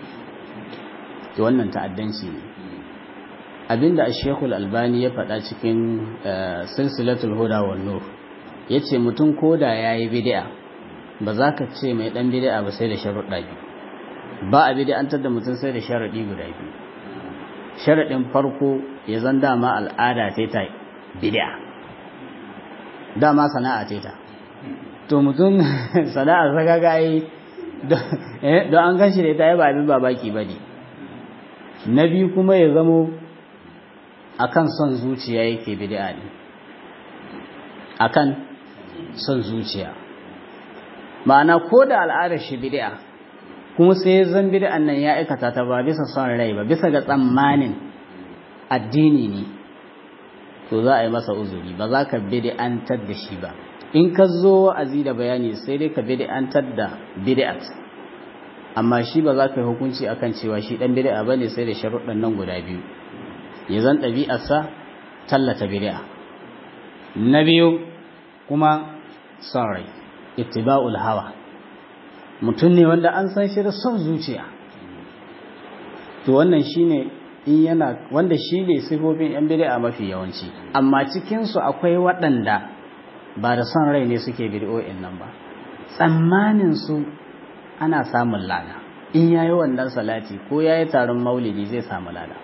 to wannan ta'addanci ne abinda a shekul albani ya faɗa cikin silsilatul huda wa nur ya ce mutum koda ya yi bidi'a ba za ka ce mai ɗan bidi'a ba sai da sharuɗa biyu ba a bid'antar da mutum sai da sharaɗi guda biyu sharaɗin farko ya zan dama al'ada ta ta bid'a dama sana'a ta ta to mutum sana'a saka ga yi don an gan shi da ita ya ba abin babaki ba ne na biyu kuma ya zamo akan son zuciya yake bid'a ne akan son zuciya ma'ana ko da al'adar shi bid'a kuma sai zan bid'an nan ya aikata ta ba bisa son rai ba bisa ga tsammanin addini ne to za a yi masa uzuri ba za ka bid'antar da shi ba in ka zo wa'azi da bayani sai dai ka bid'antar da bid'at amma shi ba za ka yi hukunci akan cewa shi dan bid'a bane sai da sharuɗan nan guda biyu ya zan ɗabi'arsa tallata bid'a na biyu kuma son rai ittiba'ul hawa mutum ne wanda an san shi da son zuciya to wannan shine in yana wanda shi ne sifofin yan bid'a mafi yawanci amma cikin su akwai waɗanda ba da son rai ne suke bid'o'in nan ba tsammanin su ana samun lada in yayi wannan salati ko yayi taron maulidi zai samu lada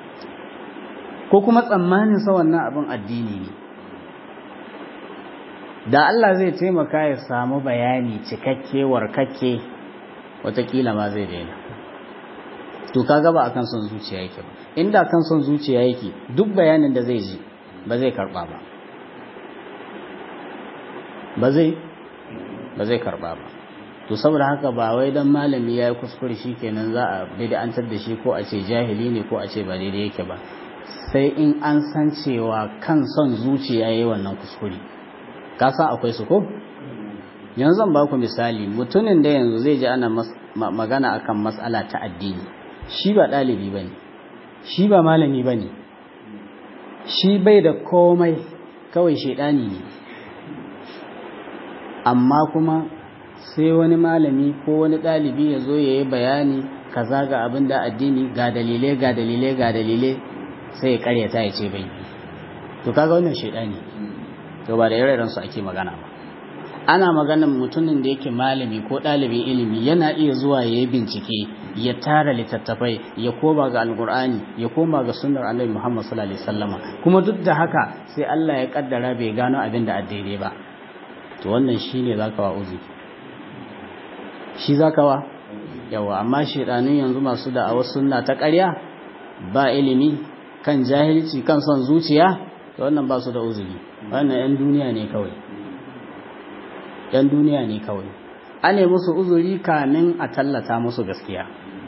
ko kuma tsammanin sa wannan abin addini ne da Allah zai taimaka ya samu bayani cikakke warkakke watakila ma zai daina to kaga ba akan son zuciya yake ba inda kan son zuciya yake duk bayanin da zai ji ba zai karba ba ba zai ba zai karba ba to saboda haka ba wai dan malami ya yi kuskure shikenan za a bid'antar da shi ko a ce jahili ne ko a ce ba daidai yake ba sai in an san cewa kan son zuciya yayi wannan kuskure ka san akwai su ko yanzu zan ba ku misali mutumin da yanzu zai ji ana magana akan matsala ta addini shi ba ɗalibi ba ne shi ba malami ba ne shi bai da komai kawai shaidani ne amma kuma sai wani malami ko wani ɗalibi ya zo ya yi bayani kaza ga abin da addini ga dalilai ga dalilai ga dalilai sai ya karyata ya ce bai to kaga wannan shaidani to ba da ire su ake magana ba ana maganan mutumin da yake malami ko ɗalibin ilimi yana iya zuwa ya yi bincike ya tara littattafai ya koma ga alkur'ani ya koma ga sunnar annabi muhammad sallallahu alaihi wasallama kuma duk da haka sai Allah ya kaddara bai gano abin da daidai ba to wannan shine zaka wa uzi shi zaka wa yawa amma shedanun yanzu masu da awa sunna ta ƙarya ba ilimi kan jahilci kan son zuciya to wannan ba su da uzuri wannan yan duniya ne kawai yan duniya ne kawai ane musu uzuri kamin a tallata musu gaskiya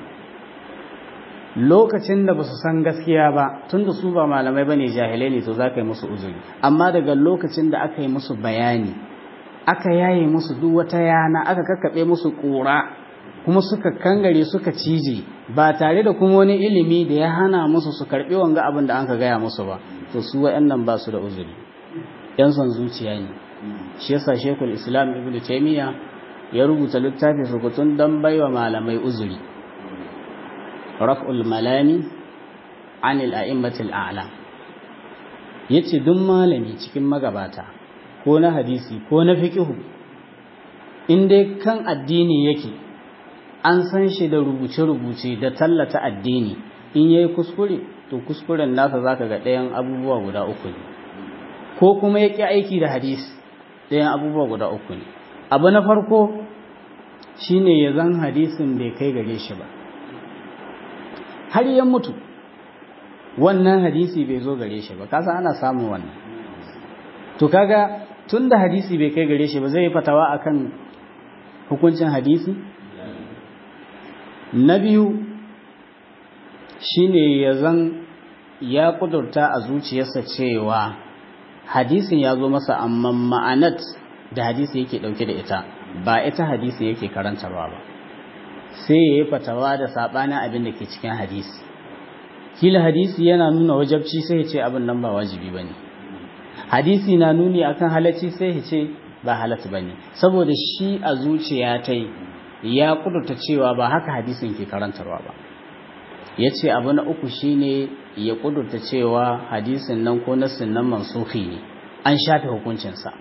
lokacin da ba su san gaskiya ba tun da su ba malamai ba ne jahilai ne to za ka yi musu uzuri amma daga lokacin da aka yi musu bayani aka yaye musu duk wata yana aka kakkaɓe musu ƙura kuma suka kangare suka cije ba tare da kuma wani ilimi da ya hana musu su karɓi wanga abin da an ka gaya musu ba to su wa'annan ba su da uzuri yan son zuciya ne shi yasa shekul islam ibn taymiya ya rubuta littafi sukutun don baiwa malamai uzuri raf'ul malami anil a'immatil a'la yace duk malami cikin magabata ko na hadisi ko na fiqhu in dai kan addini yake an san shi da rubuce-rubuce da tallata addini in yayi kuskure to kuskuren nasa zaka ga ɗayan abubuwa guda uku ne ko kuma ya ƙi aiki da hadisi ɗayan abubuwa guda uku ne abu na farko shine ya zan hadisin bai kai gare shi ba har ya mutu wannan hadisi bai zo gare shi ba kasa ana samun wannan to kaga tun da hadisi bai kai gare shi ba zai yi fatawa akan hukuncin hadisi na biyu shine ya zan ya kudurta a zuciyarsa cewa hadisin ya zo masa amma ma'anat da hadisi yake dauke da ita ba ita hadisi yake karantarwa ba sai ya yi fatawa da saɓanin abin da ke cikin hadisi kila hadisi yana nuna wajabci sai ya ce abin nan ba wajibi ba ne hadisi na nuni akan halacci sai ya ce ba halatta ba ne saboda shi a zuciya ta ya kudurta cewa ba haka hadisin ke karantarwa ba ya ce abu na uku shine ya kudurta cewa hadisin nan ko nassin nan mansuhi ne an shafe hukuncinsa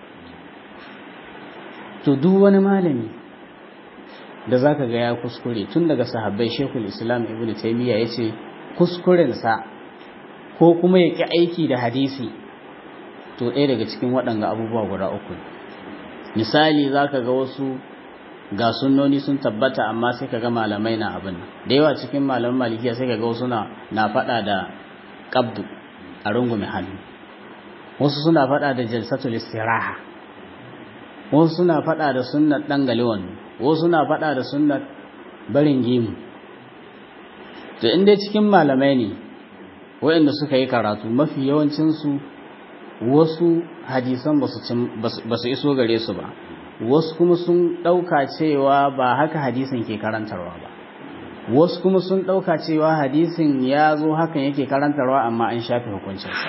to duk wani malami da zaka ga ya kuskure tun daga sahabbai shekul islam ibn taimiyya ya ce kuskurensa ko kuma ya ƙi aiki da hadisi to ɗaya daga cikin waɗanga abubuwa guda uku misali zaka ga wasu ga sunnoni sun tabbata amma sai ka ga malamai na abin da yawa cikin malaman malikiya sai ka ga wasu na faɗa da qabdu a rungume hannu wasu suna faɗa da jalsatul istiraha wasu suna faɗa da sunnat ɗan galiwan wasu suna faɗa da sunnat barin gemu to in dai cikin malamai ne waɗanda suka yi karatu mafi yawancinsu wasu hadisan ba su iso gare su ba wasu kuma sun ɗauka cewa ba haka hadisin ke karantarwa ba wasu kuma sun ɗauka cewa hadisin ya zo hakan yake karantarwa amma an shafe hukuncinsa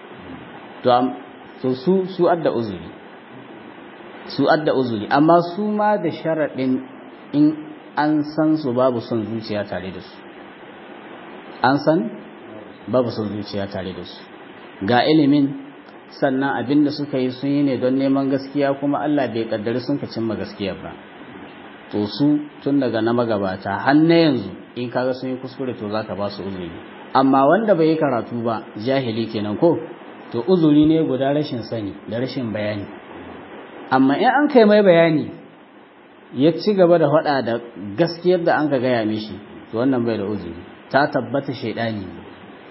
to su su adda uzuri su adda uzuri amma su ma da sharaɗin in an san su babu son zuciya tare da su an san babu son zuciya tare da su ga ilimin sannan abin da suka yi sun yi ne don neman gaskiya kuma Allah bai kaddari sun ka cimma gaskiya ba to su tun daga na magabata har na yanzu in kaga sun yi kuskure to zaka ba su uzuri amma wanda bai yi karatu ba jahili kenan ko to uzuri ne guda rashin sani da rashin bayani amma in an kai mai bayani ya ci gaba da faɗa da gaskiyar da an ka gaya mishi to wannan bai da uzuri ta tabbata shaidani ne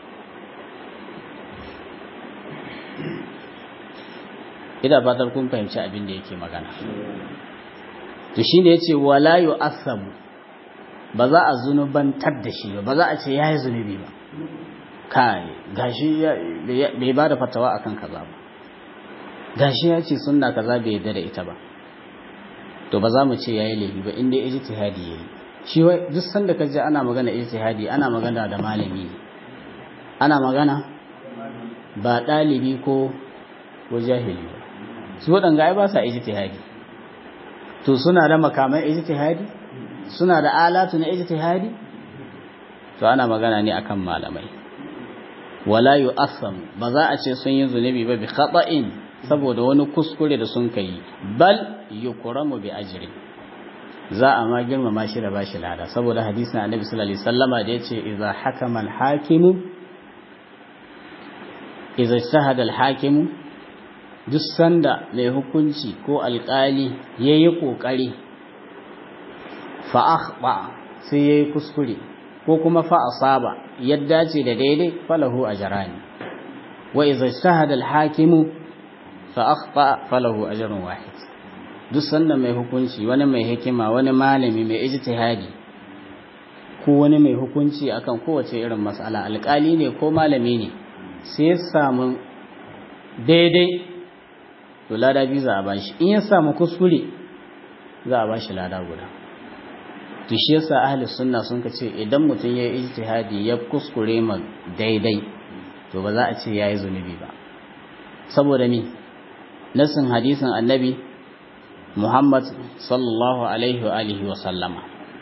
ina fatar kun fahimci abin da yake magana to shine yace wala yu'assabu ba za a zunubantar da shi ba ba za a ce yayi zunubi ba kai gashi bai ba da fatawa akan kaza ba gashi ya ce sunna kaza bai yarda da ita ba to ba za mu ce yayi laifi ba inda ijtihadi yayi shi duk sanda kaje ana magana ijtihadi ana magana da malami ana magana ba dalibi ko ko jahili ba su waɗanga ai ba sa ijtihadi to suna da makamai ijtihadi suna da alatu na ijtihadi to ana magana ne akan malamai wala yu'assam ba za a ce sun yi zunubi ba bi khata'in saboda wani kuskure da sun kai bal yukramu bi ajri za a ma girmama shi da bashi lada saboda hadisin annabi sallallahu alaihi wasallama da yace idza hakama al-hakimu idza ijtahada al-hakimu duk sanda mai hukunci ko alkali ya yi ƙoƙari fa'aɓa sai ya yi kuskure ko kuma fa'asaba yadda ce da daidai falahu a jarani wa iza shahada alhakimu fa'aɓa falahu a jarin wahid duk sanda mai hukunci wani mai hikima wani malami mai ijtihadi ko wani mai hukunci akan kowace irin matsala alkali ne ko malami ne sai ya samu daidai to lada biyu za a bashi in ya samu kuskure za a bashi lada guda to shi yasa ahli sunna sun ka ce idan mutum ya yi ijtihadi ya kuskure ma daidai to ba za a ce yayi zunubi ba saboda mi nasin hadisin annabi Muhammad sallallahu alaihi wa alihi wa sallama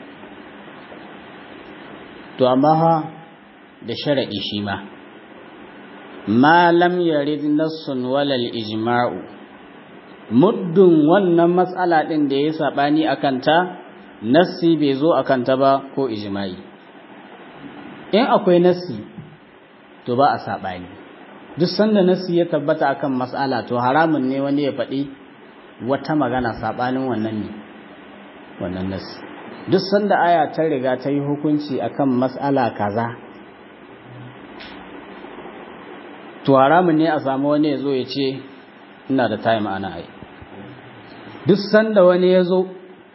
to amma ha da sharadi shi ma ma lam yarid nassun walal ijma'u muddin wannan matsala ɗin da ya saɓani a kanta nassi bai zo a kanta ba ko ijimai in akwai nassi to ba a saɓani duk sanda nassi ya tabbata akan matsala to haramun ne wani ya faɗi wata magana saɓanin wannan ne wannan nassi duk sanda aya ta riga ta yi hukunci akan matsala kaza to haramun ne a samu wani ya zo ya ce ina da time ana ai duk sanda wani ya zo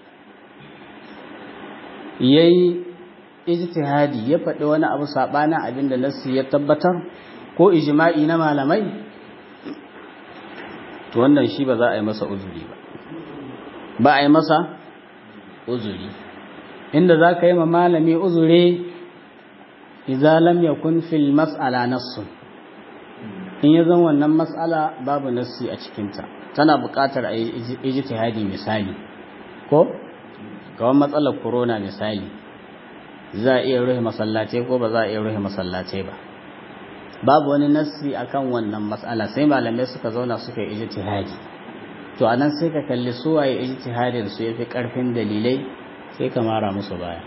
ya yi ijtihadi ya faɗi wani abu saɓanin abin da nassi ya tabbatar ko ijma'i na malamai to wannan shi ba za a yi masa uzuri ba ba a yi masa uzuri inda za ka yi ma malami uzuri idza lam yakun fil mas'ala nassun in ya zan wannan mas'ala babu nassi a cikinta tana buƙatar a yi ijtihadi misali ko kawai matsalar corona misali za a iya rufe masallatai ko ba za a iya rufe masallatai ba babu wani nassi akan wannan matsala sai malamai suka zauna suka yi ijtihadi to anan sai ka kalli su waye ijtihadin su yafi karfin dalilai sai ka mara musu baya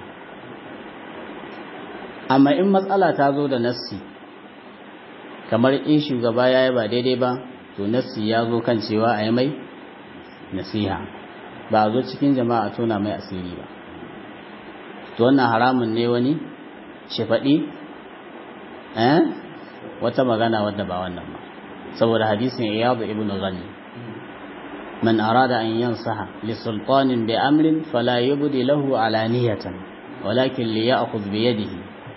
amma in matsala ta zo da nassi kamar in shugaba ya yi ba daidai ba to nassi ya zo kan cewa a yi mai nasiha ba a zo cikin jama'a tona mai asiri ba to wannan haramun ne wani shi faɗi eh wata magana wadda ba wannan ba saboda hadisin iyadu ibn ghani man arada an yansaha li sultanin bi amrin fala yubdi lahu alaniyatan walakin li ya'khudh bi yadihi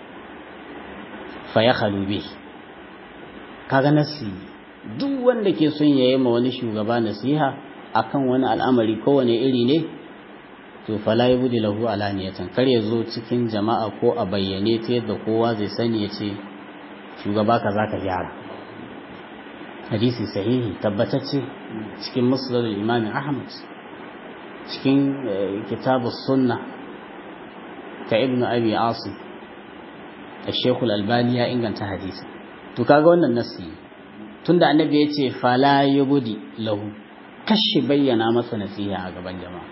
fayakhlu bihi kaga nasi duk wanda ke son yayi ma wani shugaba nasiha akan wani al'amari kowane iri ne to fala yubdi lahu alaniyatan kar ya zo cikin jama'a ko a bayyane ta yadda kowa zai sani ya ce shugaba ka za ka gyara hadisi sahihi tabbatacce cikin musnad imam ahmad cikin kitabu sunna ta ibn abi asim الشيخ الألباني ya inganta hadisi to kaga wannan nasi tunda annabi ya ce fala yubdi lahu kashi bayyana masa nasiha a gaban jama'a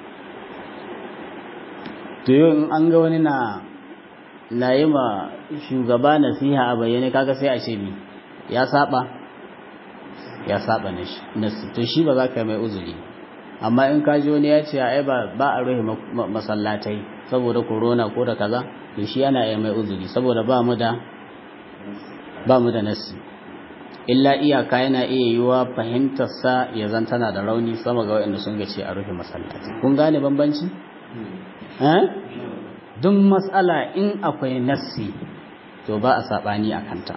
to yau in an ga wani na na yi ma shugaba nasiha a bayyane kaga sai a ce ni ya saba ya saba nasi to shi ba za ka mai uzuri amma in ka ji wani ya ce ai ba ba a rufe masallatai saboda corona ko da kaza to shi yana yi mai uzuri saboda ba mu da ba mu da nasi illa iyaka yana iya yiwa fahimtar sa ya zan tana da rauni sama ga waɗanda sun ga ce a rufe masallatai kun gane bambanci eh duk matsala in akwai nassi to ba a saɓani a kanta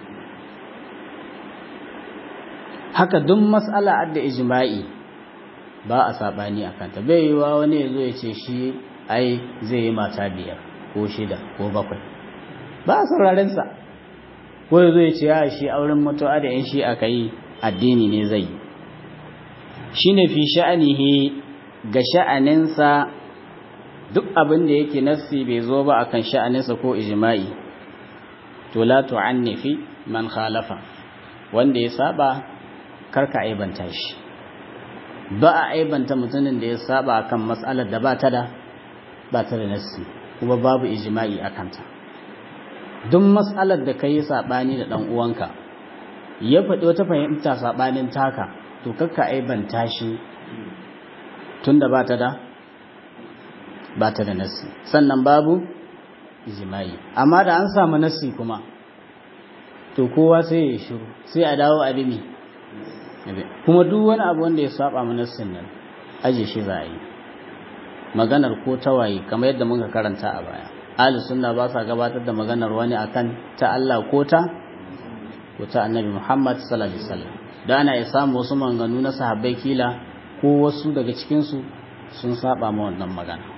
haka duk matsala adda ijma'i ba a saɓani a kanta bai yi wa wani ya zo ya ce shi ai zai yi mata biyar ko shida ko bakwai ba a saurarensa ko ya zo ya ce ya shi auren mutuwa da yan shi aka yi addini ne zai yi shi ne fi sha'anihi ga sha'aninsa duk abin da yake nassi bai zo ba akan sha'aninsa ko ijma'i to la tu'annifi man khalafa wanda ya saba karka aibanta shi ba a aibanta mutumin da ya saba akan mas'alar da ba ta da ba ta da nassi kuma babu ijma'i akan ta duk mas'alar da kai sabani da dan uwanka ya faɗi wata fahimta sabanin taka to karka aibanta shi tunda ba ta da ba ta da nassi sannan babu ijimai amma da an samu nassi kuma to kowa sai ya shiru sai a dawo a bimi kuma duk wani abu wanda ya saba mu nassin nan aje shi za a yi maganar ko tawaye kamar yadda muka karanta a baya ahli sunna ba sa gabatar da maganar wani akan ta Allah ko ta ko ta annabi Muhammad sallallahu alaihi wasallam da ana ya samu wasu maganganu na sahabbai kila ko wasu daga cikin su sun saba ma wannan magana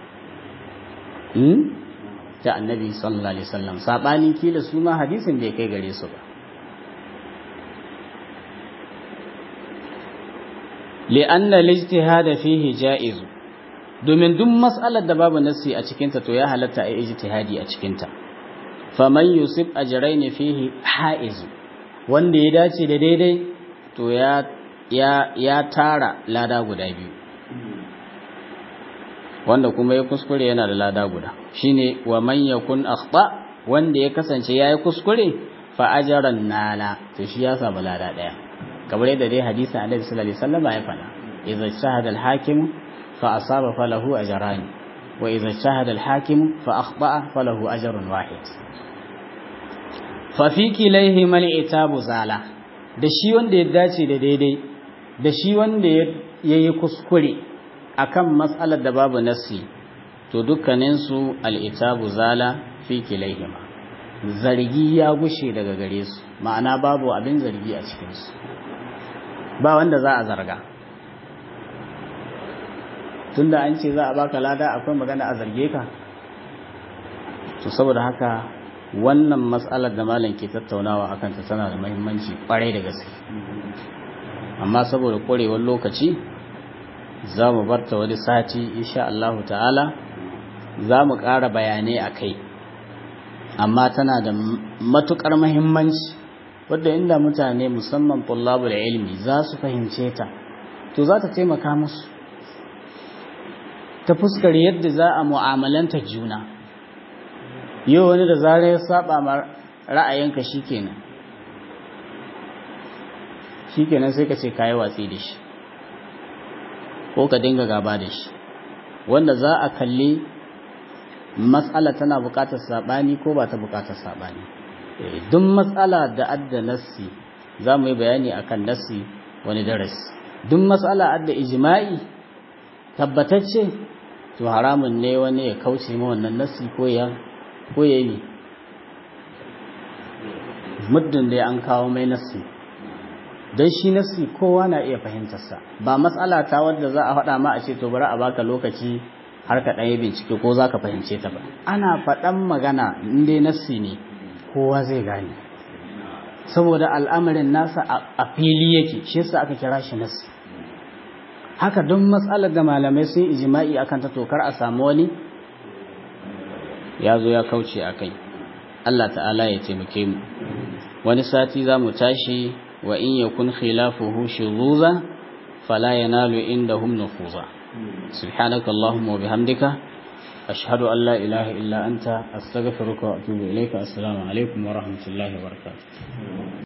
ta annabi sallallahu alaihi wasallam sabanin kila su ma hadisin bai kai gare su ba li'anna al-ijtihad fihi ja'iz domin duk mas'alar da babu nassi a cikin ta to ya halatta ai ijtihadi a cikin ta faman yusib ajrayn fihi haiz wanda ya dace da daidai to ya ya ya tara lada guda biyu wanda kuma ya kuskure yana da lada guda shine wa man yakun akhta wanda ya kasance yayi kuskure fa ajran nala to shi ya samu lada daya kamar yadda dai hadisin Annabi sallallahu alaihi wasallam ya faɗa idza shahada al-hakim fa asaba falahu ajran wa idza shahada al-hakim fa akhta falahu ajrun wahid fa fi kilayhi mal itabu zala da shi wanda ya dace da daidai da shi wanda ya yi kuskure akan matsalar da babu nassi to dukkaninsu al'itabu zala fi kilaihima zargi ya gushe daga gare su ma'ana babu abin zargi a cikinsu ba wanda za a zarga tunda an ce za a baka lada akwai magana a zarge ka to saboda haka wannan matsalar da malam ke tattaunawa akan ta tana da muhimmanci kwarai da gaske amma saboda korewar lokaci za mu barta wani sati insha Allah ta'ala za mu ƙara bayanai a kai amma tana da matuƙar muhimmanci wadda inda mutane musamman tullabul ilmi za su fahimce ta to za ta taimaka musu ta fuskar yadda za a mu'amalanta juna yau wani da zarar ya saba ma ra'ayinka shikenan shikenan sai ka ce kayi watsi da shi ko ka dinga gaba da shi wanda za a kalli matsala tana bukatar sabani ko ba ta bukatar sabani duk matsala da adda nassi za mu yi bayani akan nassi wani darasi duk matsala adda ijma'i tabbatacce to haramun ne wani ya kauce ma wannan nassi ko ya ko ya yi muddin da an kawo mai nassi don shi nassi kowa na iya fahimtarsa ba matsala ta wadda za a faɗa ma a ce to bari a baka lokaci har ka ɗanyi bincike ko za ka fahimce ta ba ana faɗan magana inda nassi ne kowa zai gane saboda al'amarin nasa a fili yake shi yasa aka kira shi nassi haka don matsalar da malamai sun ijima'i akan ta tokar a samu wani ya zo ya kauce a kai Allah ta'ala ya taimake mu wani sati za mu tashi wa in yakun khilafuhu shuzuza fala yanalu indahum nufuza subhanaka allahumma wa bihamdika ashhadu an la ilaha illa anta astaghfiruka wa atubu ilayka assalamu alaikum wa rahmatullahi wa barakatuh